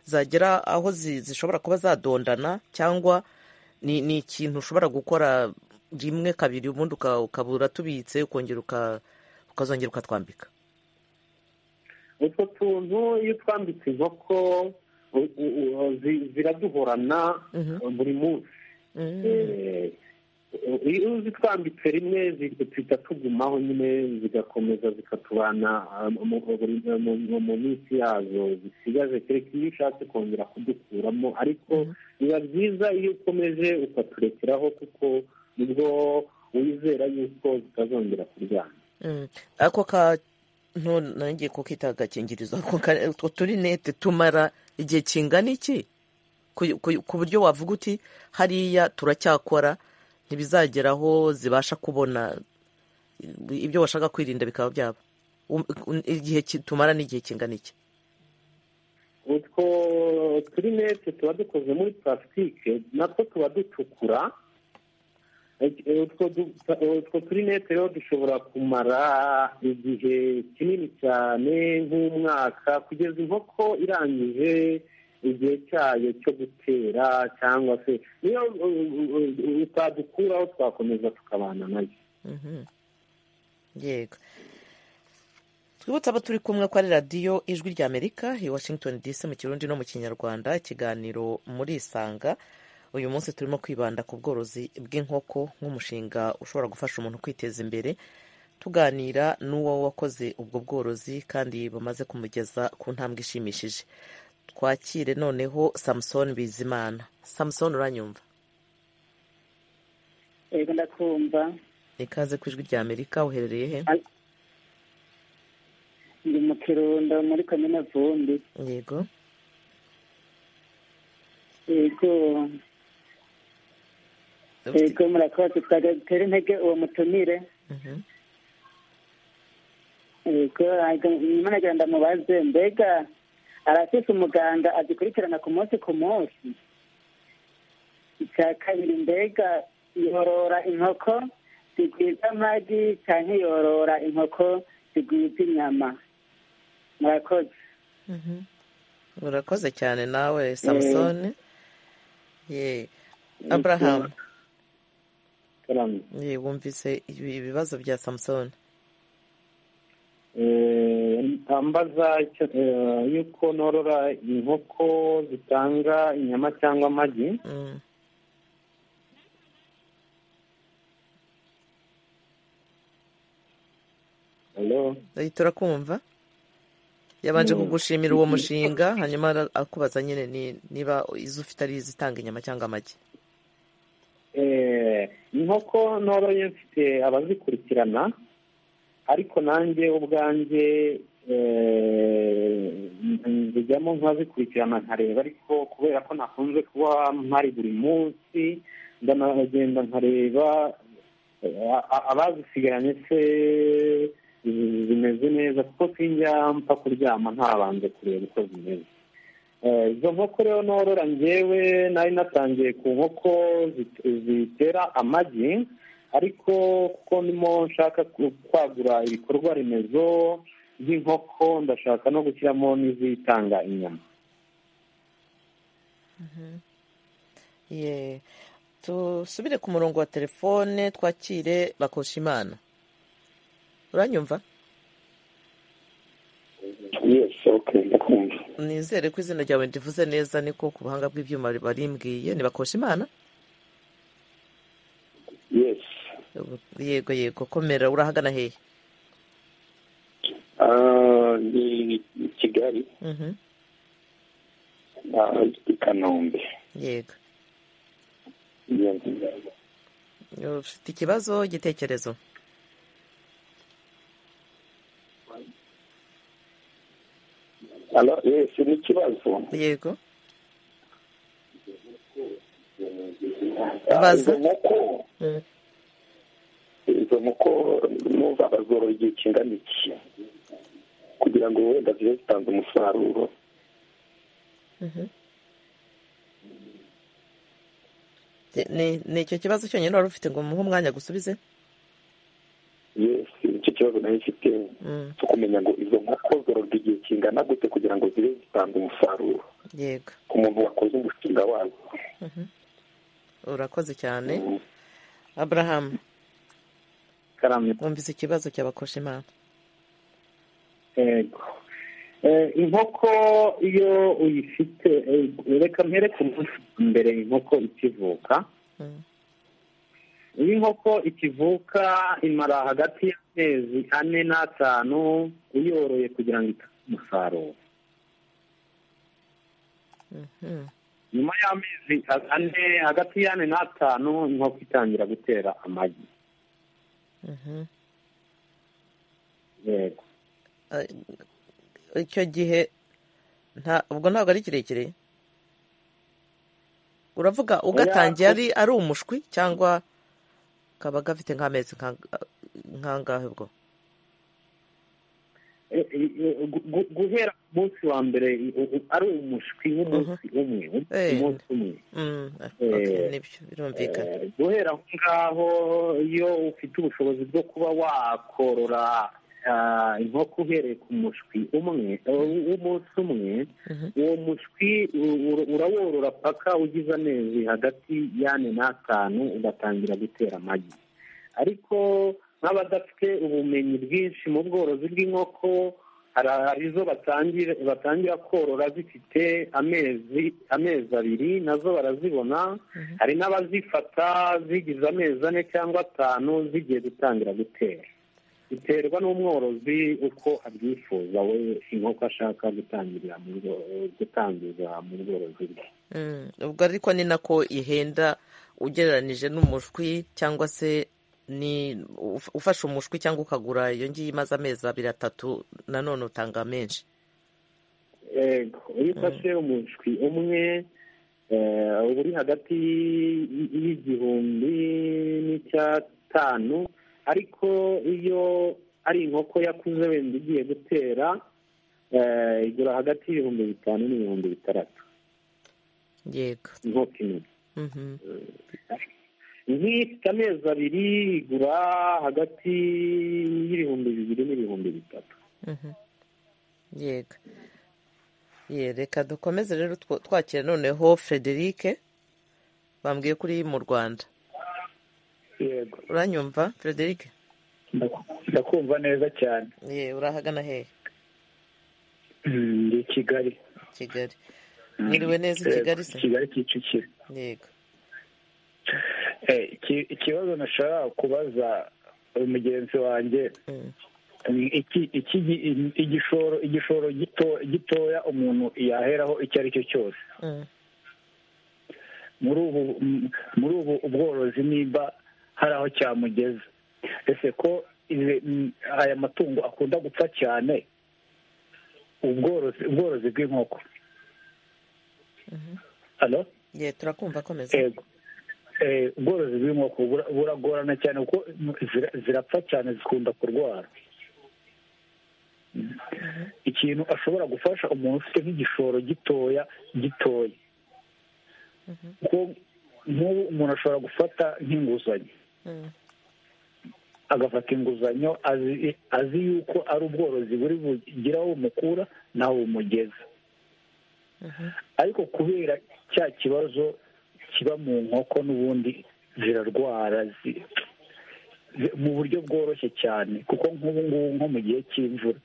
zagera aho zi- zishobora kuba zadondana cyangwa ni ni ikintu ushobora gukora rimwe kabiri ubundi uka- ukaba uratubitse ukongera uka- ukazongera ukatwambika utwo tuntu iyo twambitse inkoko u- u- u- zi- ziraduhorana Mhm. buri munsi Mm. Eh, iyo uzitwambitse rimwe zi- zihita tugumaho nyine zigakomeza zikatubana ah, mu- mu- buri- mu mu- mu minsi yazo zisigaje kereka iyo ushatse kongera kudukuramo ariko biba byiza iyo ukomeje ukaturekeraho kuko nibwo wizera yuko zitazongera kuryama Mm. ako kantu nanjye ko kita agakingirizo ako ka- utwo turi nete tumara igihe kingana iki Ku- ku ku buryo wavuga uti hariya turacyakora ntibizagera aho zibasha kubona ibyo washaka kwirinda bikaba byaba Um- un- igihe ki- tumara n'igihe kingana iki utwo turi nete tuba dukoze muri purasitike natwo tuba dutukura Eh, utwo du- utwo turi nete rero dushobora kumara igihe kinini cyane nk'umwaka kugeza inkoko irangije igihe cyayo cyo gutera cyangwa se niyo uh, uh, uh, utadukuraho twakomeza tukabana nayo Mhm. yego twibutse abo turi kumwe ko ari radiyo ijwi rya amerika i washington dc mu kirundi no mu kinyarwanda ikiganiro muri isanga uyu munsi turimo kwibanda ku bworozi bw'inkoko nk'umushinga ushobora gufasha umuntu kwiteza imbere tuganira n'uwo wakoze ubwo bworozi kandi bamaze kumugeza ku ntambwe ishimishije twakire noneho samusoni bizimana samusoni uranyumva yego ndakumva ikaze ku ijwi rya amerika uherereye he ndi mu kirundo muri komine vumbi yego yego yego murakoze tugutera intege uwo mutumire Mhm. yego nyuma nagenda mubaze mbega arafise umuganga azikurikirana ku munsi ku munsi icya kabiri mbega yorora inkoko zigwiza amagi cyangwa yorora inkoko zigwiza inyama murakoze Mhm. urakoze cyane nawe samusoni ye aburahamu Karame. ye wumvise ibi- ibibazo bya samusoni ambaza yuko norora inkoko zitanga inyama cyangwa amagi Mm. Hello? Eh, turakumva yabanje Mm. kugushimira uwo mushinga hanyuma ara- akubaza nyine ni- niba izo ufite ari izitanga inyama cyangwa amagi Eh, inkoko noroye mfite abazikurikirana ariko nanjye ubwanjye eh, nzijyamo nkazikurikirana nkareba ariko kubera ko nakunze kuba mpari buri munsi ndanagenda nkareba eh, a- a- abazisigaranye se zi- zimeze neza kuko sinjya mfa kuryama ntabanje kureba uko zimeze Eh, izo nkoko rero norora njyewe nari natangiye ku nkoko zit- zitera amagi ariko kuko ndimo nshaka kwagura ibikorwa remezo by'inkoko ndashaka no gushyiramo n'izitanga inyama ye dusubire ku murongo wa telefone twakire bakoshimana uranyumva nizere ko izina ryawe ndivuze neza niko ku buhanga bw'ibyuma barimbwiye imana yesi yego yego komera urahagana hehe Ah, ni i kigali Mhm. ah, i kanombe yego Iyo nzira. ufite ikibazo igitekerezo Alo, yesi ni ikibazo yego Ah, Baza. izo nkoko Mm. izo nkoko numva bazorora igihe kingana iki kugira ngo wenda zibe zitanze umusaruro Mhm. Ni- ni icyo kibazo cyonyine wari ufite ngo umuhe umwanya gusubize yesi nicyo kibazo nayo mfite Mm, cyo kumenya ngo izo nkoko zororwa igihe kingana gute kugira ngo zibe zitanze umusaruro yego ku muntu wakoze umushinga wazo urakoze cyane aburahamu karamye wumvise ikibazo cy'abakosha imana yego Eh, inkoko iyo uyifite eh, reka mpereke umunsi mbere inkoko ikivuka Mm. iyo inkoko ikivuka imara hagati y'amezi ane n'atanu uyoroye kugira ngo itange umusaruro Mhm. nyuma y'amezi ane hagati y'ane n'atanu inkoko itangira gutera amagi Mhm. yego icyo gihe nta ubwo ntabwo ari kirekire uravuga ugatangiye ari ari umushwi cyangwa kaba gafite nk'amezi nk'anga- nk'angahe ubwo Eh, eh, eh, gu- gu- guhera ku munsi wa mbere u- u- ari umushwi w'umunsi umwe umunsi umwe Mm, okay, nibyo birumvikana Eh, guhera aho ngaho iyo ufite ubushobozi bwo kuba wakorora ah, inkoko uhereye ku mushwi umwe eh, w'umunsi umwe Mhm. uwo mushwi u- u- uraworora paka ugize amezi hagati y'ane n'atanu ugatangira gutera amagi ariko nk'abadafite ubumenyi bwinshi mu bworozi bw'inkoko hari hari izo batangira batangira korora zifite amezi amezi abiri nazo barazibona hari n'abazifata zigize amezi ane cyangwa atanu zigiye gutangira gutera biterwa n'umworozi uko abyifuza we inkoko ashaka gutangirira mu bwo- gutangiza mu bworozi bwe Mm, ubwo ariko ni nako ihenda ugereranije n'umushwi cyangwa se ni uf- ufashe umushwi cyangwa ukagura iyo ngiyo imaze amezi abiri atatu nanone utanga menshi yego iyo ufashe umushwi umwe eh, uba uri hagati y- y'igihumbi n'icyatanu ariko iyo ari inkoko yakuze wenda igiye gutera eh, igura hagati y'ibihumbi bitanu n'ibihumbi bitandatu yego inkoko imwe Mhm. nk'ifite amezi abiri igura hagati y'ibihumbi bibiri n'ibihumbi bitatu Mhm. yego ye reka dukomeze rero two- twakira noneho frederike bambwiye kuri mu rwanda yego uranyumva frederike ndakumva neza cyane ye urahagana hehe Mm, ndi i kigali kigali mwiriwe neza i Yego, kigali se kigali kicukiro yego Eh, iki- ikibazo nashaka kubaza mugenzi wanjye Mm. ni iki iki gi- igishoro igishoro gito gitoya umuntu yaheraho icyo ari cyo cyose Mm. muri ubu m- muri ubu ubworozi nimba hari aho cyamugeza ese ko izi- m- aya matungo akunda gupfa cyane ubworozi ubworozi bw'inkoko halo ye turakumva komeza yego Eh, ubworozi bw'inkoko bura- buragorana cyane kuko zira- zirapfa cyane zikunda kurwara Mm. ikintu ashobora gufasha umuntu ufite nk'igishoro gitoya gitoya kuko nk'ubu umuntu ashobora gufata nk'inguzanyo Mm. agafata inguzanyo azi azi yuko ari ubworozi buri bugira aho bumukura n'aho bumugeza ariko kubera cya kibazo kiba mu nkoko n'ubundi zirarwara zi- zi- mu buryo bworoshye cyane kuko nk'ubu ngubu nko mu gihe cy'imvura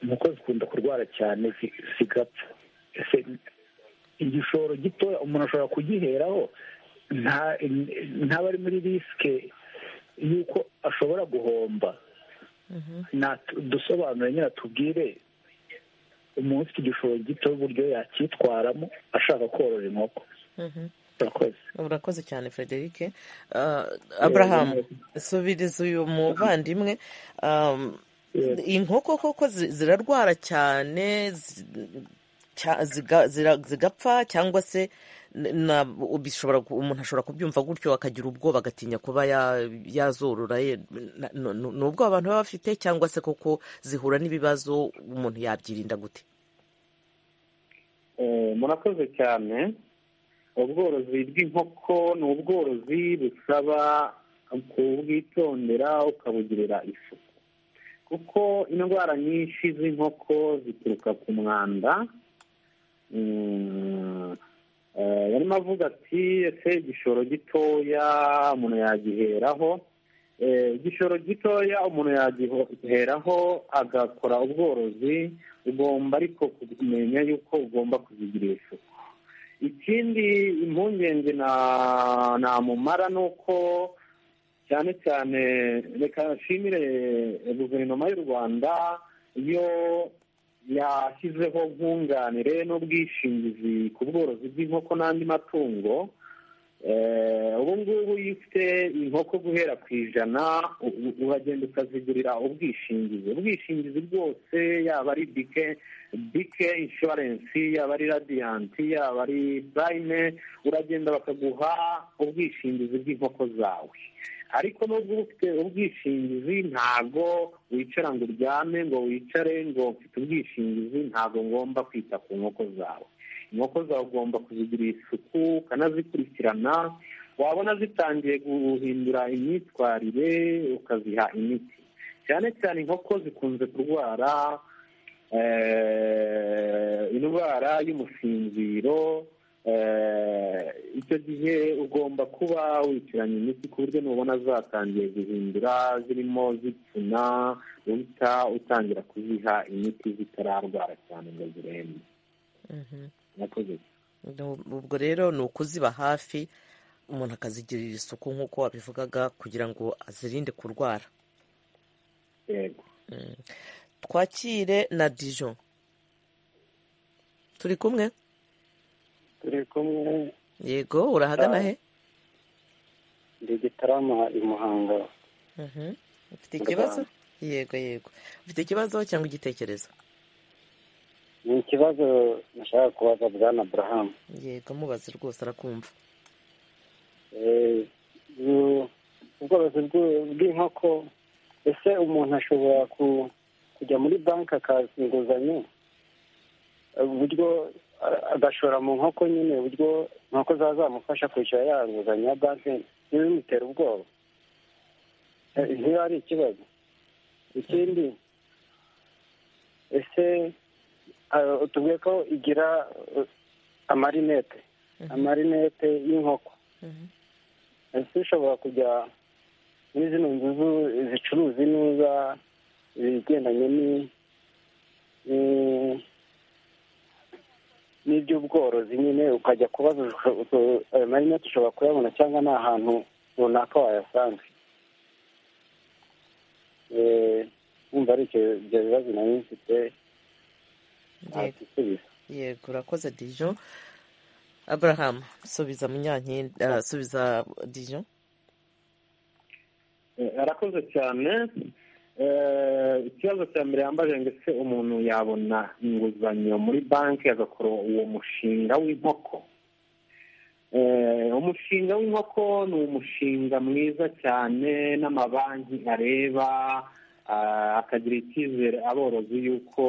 inkoko zikunda kurwara cyane zi- zigapfa ese igishoro gitoya umuntu ashobora kugiheraho nta ntaba ari muri risike y'uko ashobora guhomba Natu- dusobanure nyine tubwire umuntu ufite igishoro gito uburyo yacyitwaramo ashaka korora inkoko urakoze urakoze cyane frederic Ah, abraham subiriza uyu muvandimwe Um, inkoko koko zi- zirarwara cyane zi- cya- ziga- zira- zigapfa cyangwa se n- na bishobora ku- umuntu ashobora kubyumva gutyo akagira ubwoba agatinya kuba ya- yazorora ye Na- nu- nu- ni ubwoba abantu baba bafite cyangwa se koko zihura n'ibibazo umuntu yabyirinda gute Eh, murakoze cyane ubworozi bw'inkoko ni ubworozi busaba kubwitondera ukabugirira isuku kuko indwara nyinshi z'inkoko zituruka ku mwanda Mm, eh, yarimo avuga ati ese igishoro gitoya umuntu yagiheraho Eh, igishoro gitoya umuntu yagiheraho agakora ubworozi ugomba ariko kumenya yuko ugomba kuzigira isuku ikindi impungenge na- namumara ni uko cyane cyane reka nshimire guverinoma y'u rwanda iyo yashyizeho nkunganire n'ubwishingizi ku bworozi bw'inkoko n'andi matungo Eh, ubu ngubu iyo ufite inkoko guhera ku ijana u- u- uragenda ukazigurira ubwishingizi ubwishingizi bwose yaba ari bike bike inshuwarensi yaba ari radiyanti yaba ari purayime uragenda bakaguha ubwishingizi bw'inkoko zawe ariko nubwo uba ufite ubwishingizi ntabwo wicara ngo uryame ngo wicare ngo mfite ubwishingizi ntabwo ngomba kwita ku nkoko zawe inkoko zawe ugomba kuzigirira isuku ukanazikurikirana wabona zitangiye guhindura imyitwarire ukaziha imiti cyane cyane inkoko zikunze kurwara eh, indwara y'umusinziro eh, icyo gihe ugomba kuba witiranya imiti ku buryo nubona zatangiye guhindura zirimo zipfuna uhita utangira kuziha imiti zitararwara cyane ngo zirembe murakoze Nu- ubwo rero ni ukuziba hafi umuntu akazigirira isuku nk'uko wabivugaga kugira ngo azirinde kurwara yego Mm. twakire na dijon turi kumwe turi kumwe yego urahagana Ah. he ndi gitarama i muhanga Mhm. ufite Mu ikibazo Rwanda. yego yego ufite ikibazo cyangwa igitekerezo ni ikibazo nashaka kubaza bwana burahamu yego mubaze rwose arakumva Eh, bu- ubworozi bw- bw'inkoko ese umuntu ashobora ku- kujya muri banki akaza inguzanyo Eh, uburyo a- agashora mu nkoko nyine uburyo inkoko zaba zamufasha kwishyura ya nguzanyo ya banki ntibimutera ubwoba Eh, ntiba ari ikibazo ikindi ese ah, tubwiye ko igira eh, amarinete amarinete y'inkoko ese ushobora kujya muri zino nzu zu- zicuruza inuza ibigendanye ni- ni- n'iby'ubworozi nyine ukajya kubaza usho- usho- ayo marinete ushobora kuyabona cyangwa ni ahantu runaka wayasanga Eh, wumva ari ibyo ibyo bibazo nari mfite yego ntasubiza yego urakoze dijon abraham subiza munyankinda ah, subiza dijon Eh, arakoze cyane Eh, ikibazo cya mbere yambaje ngo ese umuntu yabona inguzanyo muri banki agakora uwo mushinga w'inkoko Eh, umushinga w'inkoko ni umushinga mwiza cyane n'amabanki areba ah, akagira icyizere aborozi y'uko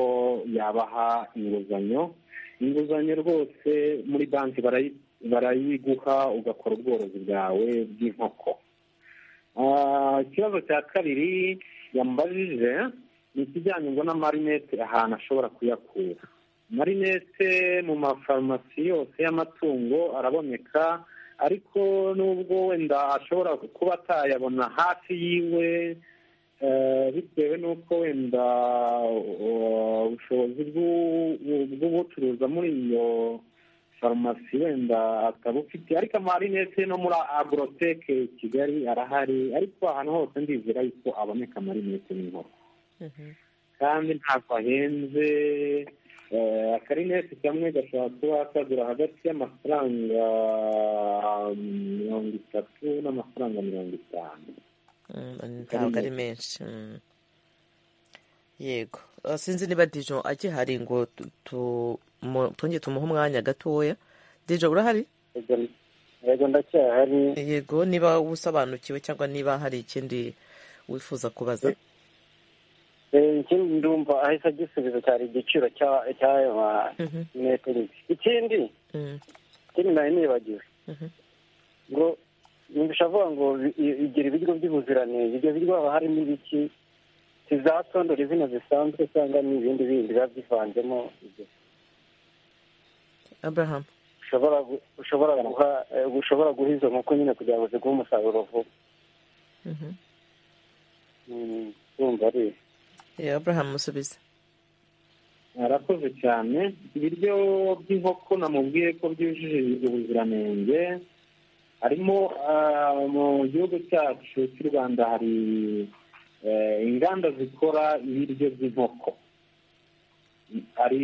yabaha inguzanyo inguzanyo rwose muri banki barayi- barayiguha ugakora ubworozi bwawe bw'inkoko ikibazo cya kabiri yambajije ni ikijyanye ngo n'amarinete ahantu ashobora kuyakura amarinete mu mafarumasi yose y'amatungo araboneka ariko nubwo wenda ashobora kuba atayabona hafi yiwe eh, bitewe n'uko wenda uh, ubushobozi bw'u- bw'ubucuruza muri iyo farumasi wenda akaba ufite ariko amarinete no muri agoroteke kigali arahari ariko ahantu hose ndizera yuko aboneka amarinete n'inkoko kandi ntabwo ahenze Eh, akarinete kamwe gashobora kuba kagura hagati y'amafaranga mirongo itatu n'amafaranga mirongo itanu Mm, ntabwo ari menshi Mm. yego Uh, sinzi niba dijo akihari ngo tu- tu- mu- twongere tumuhe umwanya gatoya dijo urahari yego ndacyahari yego niba usobanukiwe cyangwa niba hari ikindi wifuza kubaza Eh, ikindi ndumva ahise agisubiza cyari igiciro cya- cy'ayo manete nyine ikindi Mm, ikindi nari nibagiwe mhm. ngo nibisha avuga ngo bi- i- igira ibiryo by'ubuziranenge ibyo biryo haba harimo ibiki si za tondore zino zisanzwe cyangwa ni ibindi bindi biba byivanzemo ibyo abraham ushobora gu- ushobora guha eh, ushobora guha izo nkoko nyine kugira ngo ziguhe umusaruro vuba Mhm. Mm, ndumva ari Eh, abraham musubize arakoze cyane ibiryo by'inkoko namubwiye ko byujuje ubuziranenge harimo ah, mu gihugu cyacu cy'u rwanda hari eh, inganda zikora ibiryo by'inkoko hari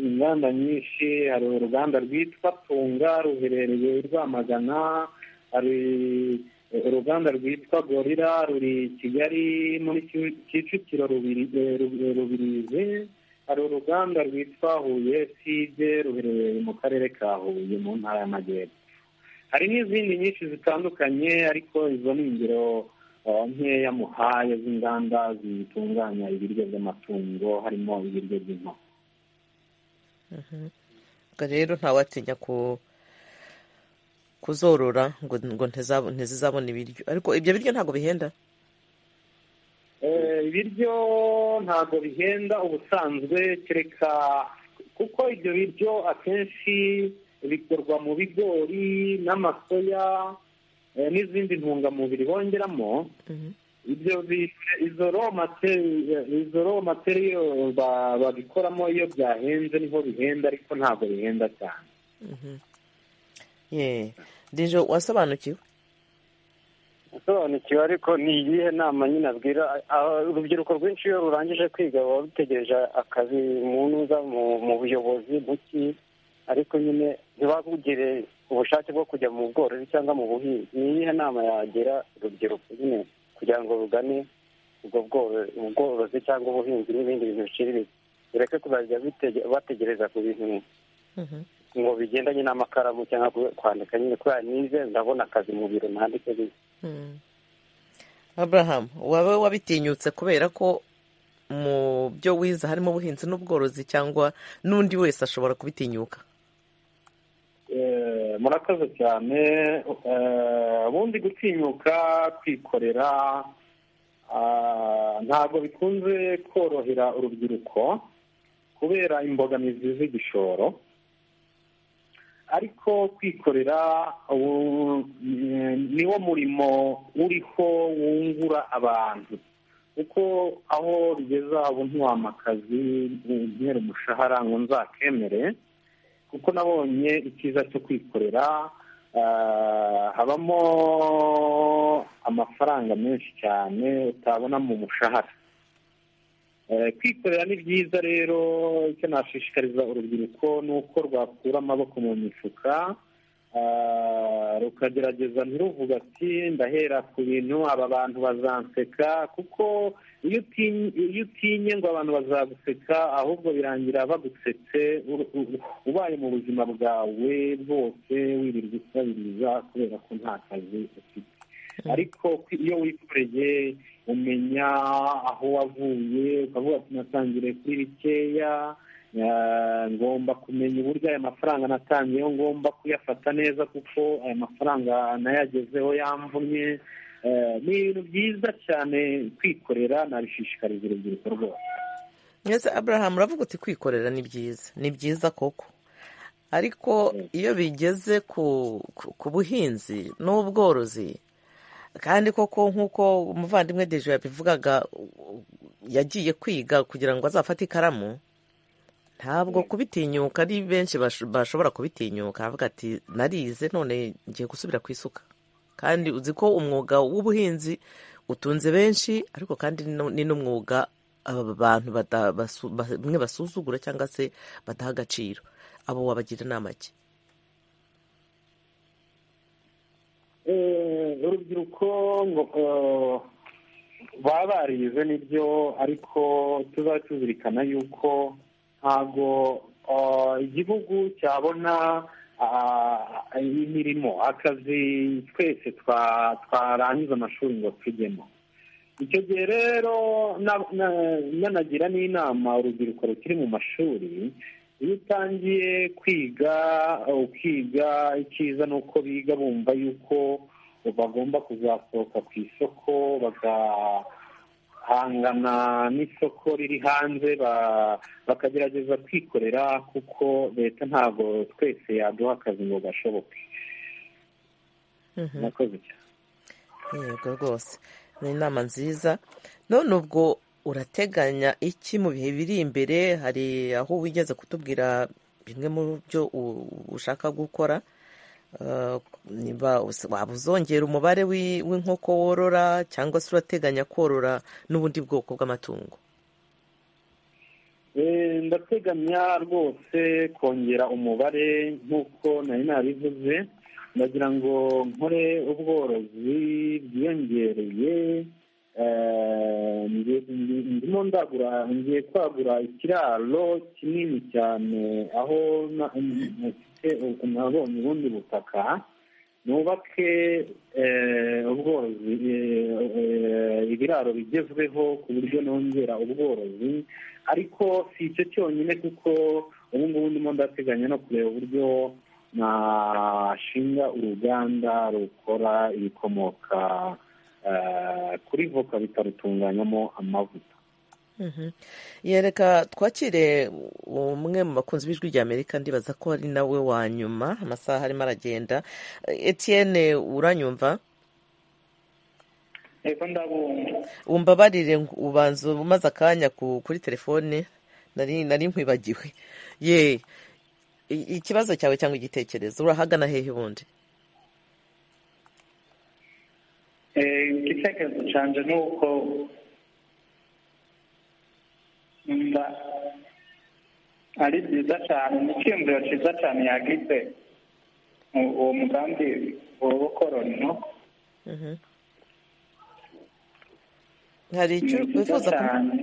inganda nyinshi hari uruganda rwitwa tunga ruherereye i rwamagana hari uruganda rwitwa gorira ruri i kigali muri Ki- kicukiro rubiri- eh, Rub- rubirizi hari uruganda rwitwa huye side ruherereye mu karere ka huye mu ntara y'amajyepfo hari n'izindi nyinshi zitandukanye ariko izo ni ingero eh, nkeya muhaye z'inganda zitunganya ibiryo by'amatungo harimo ibiryo by'inkoko Mhm. Ubwo rero ntawatinya ku kuzorora ngo ngo ntizabo- ntizizabona ibiryo ariko ibyo biryo ntabwo bihenda Eh, ibiryo ntabwo bihenda ubusanzwe kereka kuko ibyo biryo akenshi bikorwa mu bigori n'amasoya eh, n'izindi ntungamubiri bongeramo ibyo bi- izo raw materi- izo raw materiyo ba- babikoramo iyo byahenze niho bihenda ariko ntabwo bihenda cyane Mhm. ye dijo wasobanukiwe asobanukiwe ariko ni iyihe nama nyine abwira aba- urubyiruko rwinshi iyo rurangije kwiga ruba rutegereje akazi munuza mu mu buyobozi buki ariko nyine ntibabugire ubushake bwo kujya mu bworozi cyangwa mu buhinzi ni iyihe nama yagira urubyiruko nyine kugira ngo rugane ubwo bworo- ubworozi cyangwa ubuhinzi n'ibindi bintu biciriritse bireke kuzajya bitege- bategereza ku bintu ngo bigendanye n'amakaramu cyangwa ku- kwandika nyine kubera nize ndabona akazi mu biro nandike nyine Mm. abraham waba wabitinyutse kubera ko mu byo wiza harimo ubuhinzi n'ubworozi cyangwa n'undi wese ashobora kubitinyuka Eh, murakoze cyane Eh, ubundi gutinyuka kwikorera ah, ntabwo bikunze korohera urubyiruko kubera imbogamizi z'igishoro ariko kwikorera ubu, mm, niwo murimo uriho wungura abantu kuko aho rigeze ubu ntiwampa akazi ntere umushahara ngo nzakemere kuko nabonye icyiza cyo kwikorera ah, habamo amafaranga menshi cyane utabona mu mushahara Eh, kwikorera ni byiza rero icyo nashishikariza urubyiruko ni uko rwakura amaboko mu mifuka ah, rukagerageza ntiruvuga ati ndahera ku bintu aba bantu bazanseka kuko iyo utinye iyo utinye ngo abantu bazaguseka ahubwo birangira bagusetse ur- u- ubaye mu buzima bwawe bwose wirirwa usabiriza kubera ko nta kazi ufite ariko kwi- iyo wikoreye umenya aho wavuye ukavuga ati natangire kuri bikeya ngomba kumenya uburyo aya mafaranga natangiyeho ngomba kuyafata neza kuko aya mafaranga nayagezeho yamvunye ni ibintu byiza cyane kwikorera nabishishikariza urubyiruko rwose mwese aburahamu uravuga uti kwikorera ni byiza ni byiza koko ariko iyo bigeze ku buhinzi n'ubworozi kandi koko nk'uko umuvandimwe deje yabivugaga yagiye kwiga kugira ngo azafate ikaramu ntabwo kubitinyuka ari benshi bashobora kubitinyuka avuga ati narize none ngiye gusubira ku isuka kandi uzi ko umwuga w'ubuhinzi utunze benshi ariko kandi ni n'umwuga abantu bamwe basuzugura cyangwa se badaha agaciro abo wabagira inama ki urubyiruko baba barize nibyo ariko tuzaba tuzirikana yuko ntabwo igihugu cyabona imirimo akazi twese twarangiza amashuri ngo tujyemo icyo gihe rero nanagira n'inama urubyiruko rukiri mu mashuri iyo utangiye kwiga ukiga icyiza ni uko biga bumva yuko bagomba kuzasohoka ku isoko bagahangana n'isoko riri hanze bakagerageza kwikorera kuko leta ntabwo twese yaduha akazi ngo gashoboke murakoze cyane yego rwose ni inama nziza none ubwo urateganya iki mu bihe biri imbere hari aho wigeze kutubwira bimwe mu byo ushaka gukora waba uzongera umubare w'inkoko worora cyangwa se urateganya korora n'ubundi bwoko bw'amatungo ndateganya rwose kongera umubare nk'uko nari nabivuze ndagira ngo nkore ubworozi bwiyongereye ndimo ndagura ngiye kwagura ikiraro kinini cyane aho nafite nabonye ubundi butaka nubake ubworozi ibiraro bigezweho ku buryo nongera ubworozi ariko si icyo cyonyine kuko ubu ngubu ndimo ndateganya no kureba uburyo nashinga uruganda rukora ibikomoka kuri voka bikarutunganyamo amavuta yereka twakire umwe mu bakunzi b'ijwi rya amerika ndibaza ko ari nawe wa nyuma amasaha arimo aragenda Etienne uranyumva umbabarire ubanza umaze akanya kuri telefone nari nkwibagiwe ye ikibazo cyawe cyangwa igitekerezo urahagana hehe ubundi igitekerezo cyanje ni uko mba ari byiza cyane ni icyiyumviro cyiza cyane yagize uwo mugambi w'ubukoroni no hari icyo wifuza cyane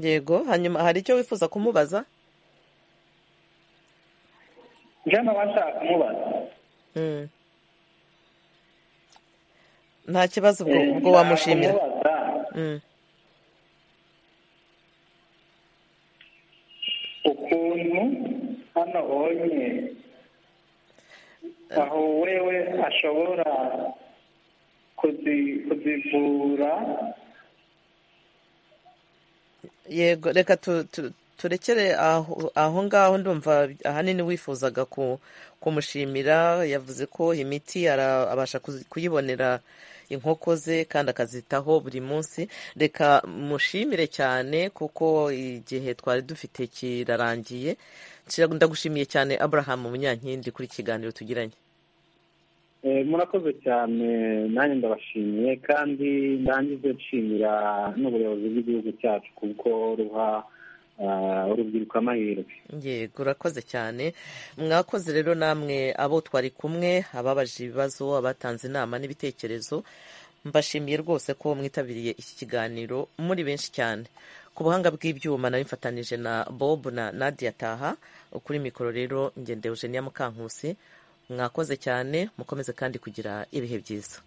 yego hanyuma hari icyo wifuza kumubaza njyewe nkaba nshaka kumubaza nta kibazo ubwo wamushimira ukuntu hano ubonye aho wewe ashobora kuzivura yego reka turekere aho ngaho ndumva ahanini wifuzaga kumushimira yavuze ko imiti abasha kuyibonera inkoko ze kandi akazitaho buri munsi reka mushimire cyane kuko igihe twari dufite kirarangiye ndagushimiye cyane aburahamu munyankindi kuri kiganiro tugiranye murakoze cyane nanjye ndabashimiye kandi ndangize nshimira n'ubuyobozi bw'igihugu cyacu kuko ruha urubyiruko amahirwe yego urakoze cyane mwakoze rero namwe abo twari kumwe ababaje ibibazo abatanze inama n'ibitekerezo mbashimiye rwose ko mwitabiriye iki kiganiro muri benshi cyane ku buhanga bw'ibyuma nari mfatanije na bob na nadia taha kuri mikoro rero ngende eugenia mukankusi mwakoze cyane mukomeze kandi kugira ibihe byiza